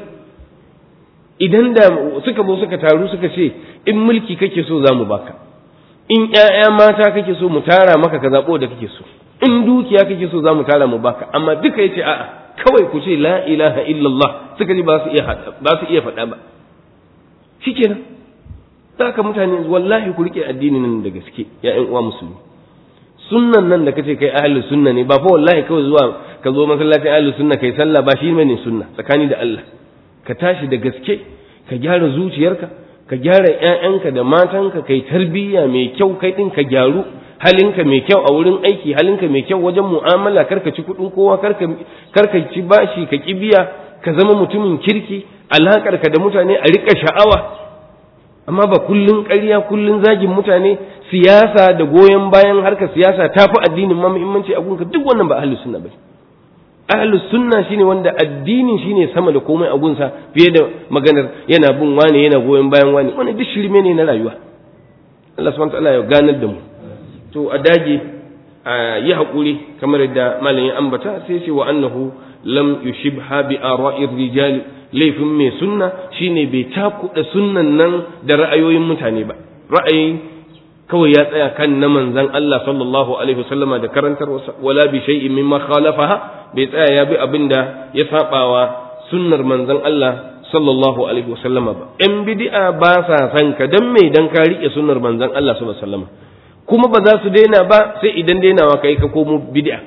idan da suka zo suka taru suka ce in mulki kake so za mu baka in ƴaƴa mata kake so mu tara maka ka zaɓo da kake so in dukiya kake so za mu tara mu baka amma duka yace a'a kawai ku ce la ilaha illallah suka ji ba su iya ba su iya faɗa ba shikenan haka mutane wallahi ku rike addinin nan da gaske ya ƴan uwa musulmi sunnan nan da kace kai ahlus sunna ne ba fa wallahi kawai zuwa ka zo masallacin ahlus sunna kai sallah ba shi ne sunna tsakani da Allah ka tashi da gaske ka gyara zuciyarka ka gyara ƴaƴanka da matanka kai tarbiyya mai kyau kai din ka gyaru halinka mai kyau a wurin aiki halinka mai kyau wajen mu'amala karka ci kuɗin kowa karka karka ci bashi ka kibiya ka zama mutumin kirki alaƙarka da mutane a riƙa sha'awa amma ba kullun ƙarya kullun zagin mutane siyasa da goyon bayan harkar siyasa ta fi addinin ma muhimmanci a gunka duk wannan ba ahlus sunna ba ahlus sunna shine wanda addinin shine sama da komai a gunsa fiye da maganar yana bin wane yana goyon bayan wane wannan duk shirme ne na rayuwa Allah subhanahu wa ta'ala ya ganar da mu to a dage a yi haƙuri kamar yadda malamin ambata sai ce wa annahu lam yushibha bi ara'ir rijali laifin mai sunna shine bai takuɗa sunnan nan da ra'ayoyin mutane ba ra'ayi kawai ya tsaya kan na manzon Allah sallallahu alaihi wasallama da karantar wala bi shay'in mimma khalafaha bai tsaya ya bi abinda ya sabawa sunnar manzon Allah sallallahu alaihi wasallama ba in bid'a ba sa san ka dan me dan ka rike sunnar manzon Allah sallallahu alaihi wasallama kuma ba za su daina ba sai idan dainawa kai ka komo bid'a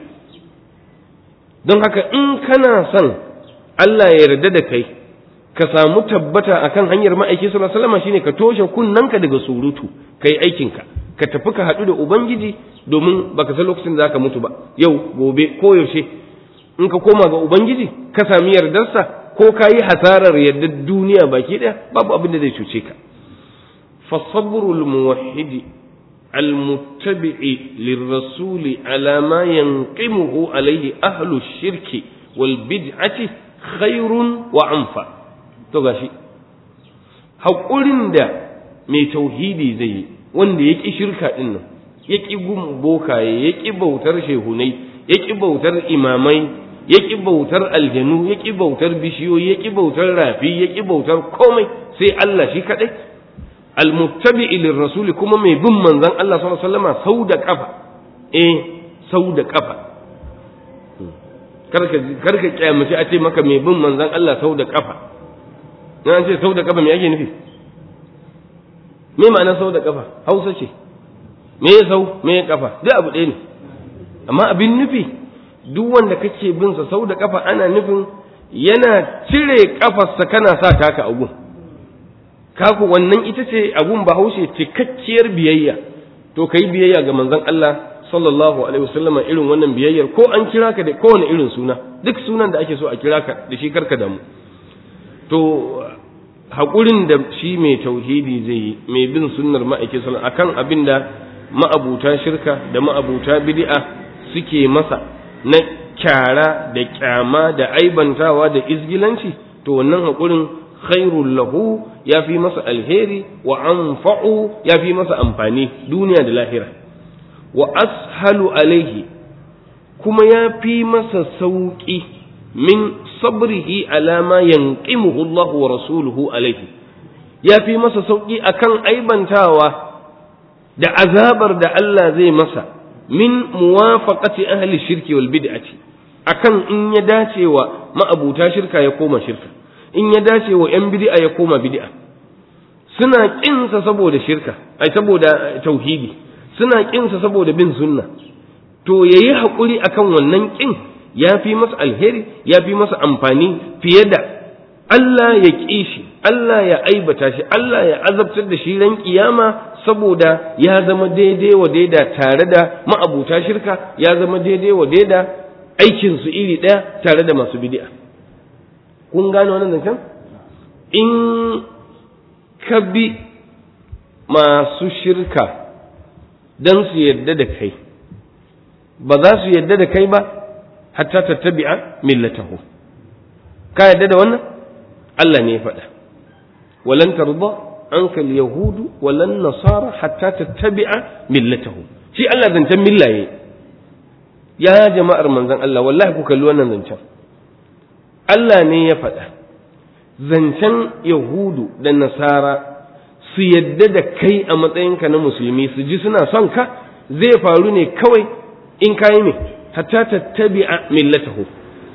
don haka in kana son Allah ya yarda da kai ka samu tabbata akan hanyar ma'aiki sallallahu alaihi wasallam shine ka toshe kunnanka daga surutu kai aikinka ka tafi ka haɗu da ubangiji domin baka san lokacin da zaka mutu ba yau gobe ko yaushe in ka koma ga ubangiji ka sami yardarsa ko ka yi hasarar yardar duniya baki ɗaya babu abin da zai cuce ka fasabrul muwahhidi المتبع للرسول على ما ينقمه عليه أهل الشرك والبدعة خير وعنفع to gashi haƙurin da mai tauhidi zai yi wanda ya ƙi shirka ɗin nan ya ƙi gun bokaye ya ƙi bautar shehunai ya ƙi bautar imamai ya ƙi bautar aljanu ya ƙi bautar bishiyoyi ya ƙi bautar rafi ya ƙi bautar komai sai Allah shi kaɗai almuttabi'i lirrasul kuma mai bin manzon Allah sallallahu alaihi wasallam sau da kafa eh sau da kafa karka karka kiyamace a ce maka mai bin manzon Allah sau da kafa na ce sau da kafa me ake nufi me ma'ana sau da kafa Hausa ce me ya sau me ya kafa duk abu ɗaya ne amma abin nufi duk wanda kake bin sa sau da kafa ana nufin yana cire kafarsa kana sa taka a gun kaku wannan ita ce abun bahaushe cikakkiyar biyayya to kai biyayya ga manzon Allah sallallahu alaihi wasallama irin wannan biyayyar ko an kira ka da kowane irin suna duk sunan da ake so a kira ka da shi karka damu to haƙurin da shi mai tauhidi zai yi mai bin sunnar ma'aikin sallallahu akan abin da ma'abuta shirka da ma'abuta bid'a suke masa na kyara da kyama da aibantawa da izgilanci to wannan haƙurin khairul lahu ya fi masa alheri wa anfa'u ya fi masa amfani duniya da lahira wa ashalu alaihi kuma ya fi masa sauƙi min sabrihi ala ma yanqimuhu Allah wa rasuluhu alaihi ya fi masa sauƙi akan aibantawa da azabar da Allah zai masa min muwafaqati ahli shirki wal bid'ati akan in ya dace wa ma'abuta shirka ya koma shirka in ya dace wa yan bid'a ya koma bid'a suna kinsa saboda shirka ai saboda tauhidi suna kinsa saboda bin sunna to yayi hakuri akan wannan kin ya fi masa alheri ya fi masa amfani fiye da Allah ya ƙi shi Allah ya aibata shi Allah ya azabtar da shi ran kiyama saboda ya zama daidai wa daida tare da ma'abuta shirka ya zama daidai wa daida aikin su iri ɗaya tare da masu bid'a kun gane wannan zancen in ka bi masu shirka don su yarda da kai ba za su yarda da kai ba hatta tattabi'a millatahu ka yarda da wannan Allah ne ya faɗa walan tarda anka al-yahudu walan nasara hatta tattabi'a millatahu shi Allah zancen millaye ya jama'ar manzon Allah wallahi ku kalli wannan zancen Allah ne ya faɗa zancen yahudu da nasara su yadda da kai a matsayinka na musulmi su ji suna son ka zai faru ne kawai in kayi ne hatta tattabi'a millatahu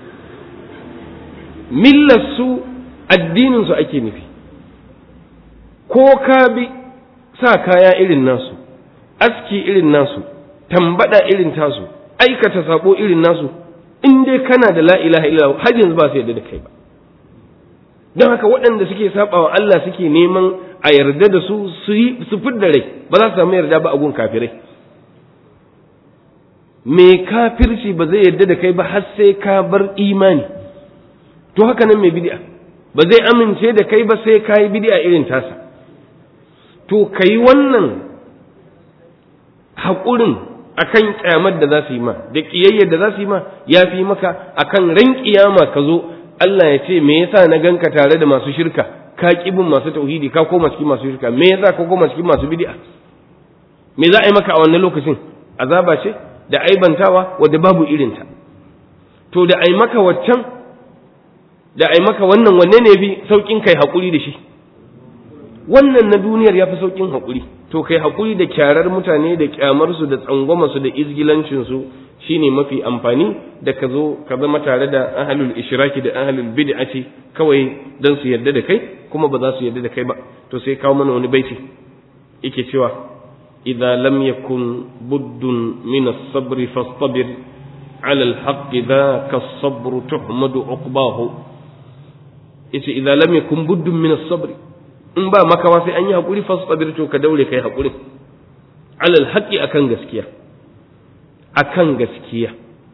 millarsu addininsu ake nufi ko ka bi sa kaya irin nasu aski irin nasu tambada irin tasu aikata sabo irin nasu in dai kana da la ilaha illallah har yanzu ba su yarda da kai ba don haka waɗanda suke saba wa Allah suke neman a yarda da su su yi su fidda rai ba za su samu yarda ba a gun kafirai me kafirci ba zai yarda da kai ba har sai ka bar imani to haka nan mai bid'a ba zai amince da kai ba sai ka yi bid'a irin tasa to kai wannan haƙurin akan kyamar da za su yi ma da ƙiyayyar da za su yi ma ya fi maka akan ran ƙiyama ka zo Allah ya ce me yasa na ganka tare da masu shirka ka kibin masu tauhidi ka koma cikin masu shirka me yasa ka koma cikin masu bid'a me za a yi maka a wannan lokacin azaba ce da aibantawa wadda babu irinta to da ai maka waccan da ai maka wannan wanne ne fi saukin kai hakuri da shi wannan na duniyar ya fi saukin hakuri to kai hakuri da kyarar mutane da kyamarsu da tsangwamarsu da izgilancinsu shine mafi amfani da ka zo ka zama tare da ahlul ishraki da ahlul bid'ati kawai dan su yarda da kai kuma ba za su yarda da kai ba to sai kawo mana wani baiti yake cewa idza lam yakun buddun min as-sabr fastabir ala al-haqq dhaka as-sabr tuhmadu uqbahu yace idza lam yakun buddun min as-sabr in ba makawa sai an yi hakuri fastabir to ka daure kai hakuri ala al-haqq akan gaskiya akan gaskiya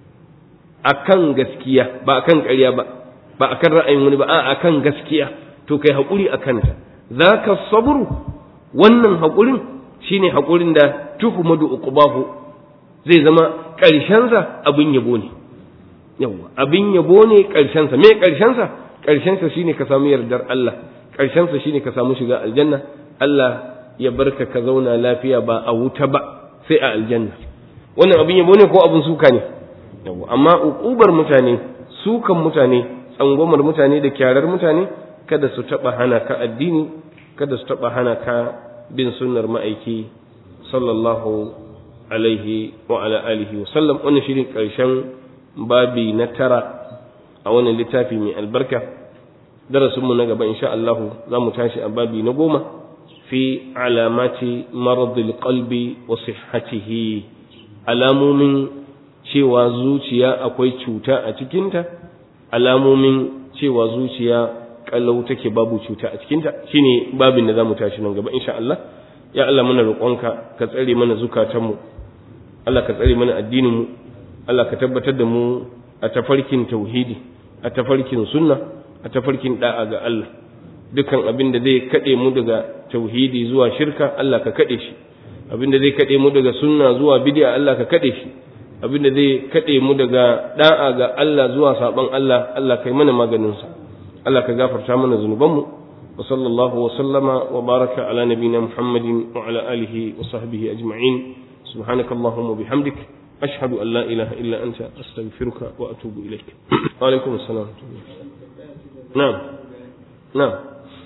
akan gaskiya ba akan ƙarya ba ba akan ra'ayin wani ba a akan gaskiya to kai haƙuri a kanta zaka sabru wannan haƙurin shine haƙurin da tuhmadu uqbahu zai zama ƙarshensa abin yabo ne yawa abin yabo ne ƙarshensa me ƙarshensa ƙarshensa shine ka samu yardar Allah ƙarshensa shine ka samu shiga aljanna Allah ya barka ka zauna lafiya ba a wuta ba sai a aljanna wannan abin yabo ne ko abin suka ne amma uƙubar mutane sukan mutane tsangwamar mutane da kyarar mutane kada su taɓa hana ka addini kada su taɓa hana ka bin sunnar ma'aiki sallallahu alaihi wa ala alihi wa sallam wannan shirin ƙarshen babi na tara a wannan littafi mai albarka darasinmu na gaba insha Allah za mu tashi a babi na goma fi alamati maradil qalbi wa sihhatihi alamomin cewa zuciya akwai cuta a cikinta alamomin cewa zuciya kalau take babu cuta a cikinta shine babin da zamu tashi nan gaba insha Allah ya Allah muna roƙonka ka tsare mana zukatanmu Allah ka tsare mana addinin mu Allah ka tabbatar da mu a tafarkin tauhidi a tafarkin sunna a tafarkin da'a ga Allah dukkan abin da zai kade mu daga tauhidi zuwa shirka Allah ka kade shi abinda zai kade mu daga sunna zuwa bid'a Allah ka kade shi abinda zai kade mu daga da'a ga Allah zuwa saban Allah Allah kai mana maganin sa Allah ka gafarta mana zunubanmu wa sallallahu wa sallama wa baraka ala nabina Muhammadin wa ala alihi wa sahbihi ajma'in subhanakallahumma bihamdik ashhadu an la ilaha illa anta astaghfiruka wa atubu ilaik wa alaikum assalam na'am na'am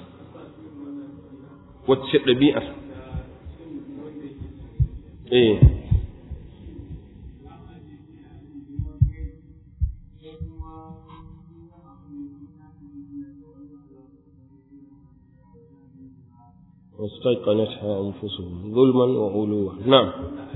wacce ɗabi'ar eh واستيقنتها أنفسهم ظلما وعلوا نعم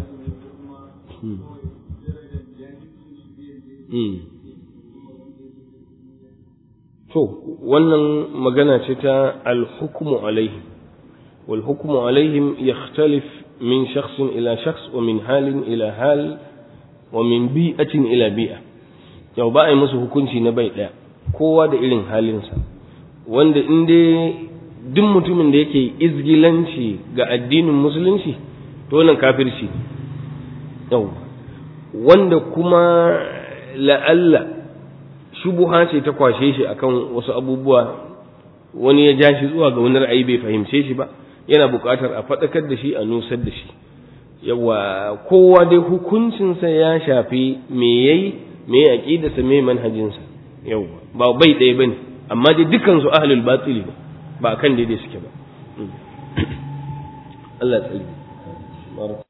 to wannan magana ce ta alhukmu alaihim wal hukmu alaihim yakhtalif min shakhsin ila shakhs wa min halin ila hal wa min bi'atin ila bi'a yau ba a yi musu hukunci na bai daya kowa da irin halinsa wanda in dai duk mutumin da yake izgilanci ga addinin musulunci to wannan kafirci yau wanda kuma la'alla shubuha ce ta kwashe shi akan wasu abubuwa wani ya ja shi zuwa ga wani ra'ayi bai fahimce shi ba yana buƙatar a faɗakar da shi a nusar da shi yawa kowa dai hukuncinsa ya shafi me yayi me aqidarsa me manhajinsa yawa ba bai ɗaya bane amma dai dukan su ahlul batili ne ba kan daidai suke ba Allah ya tsare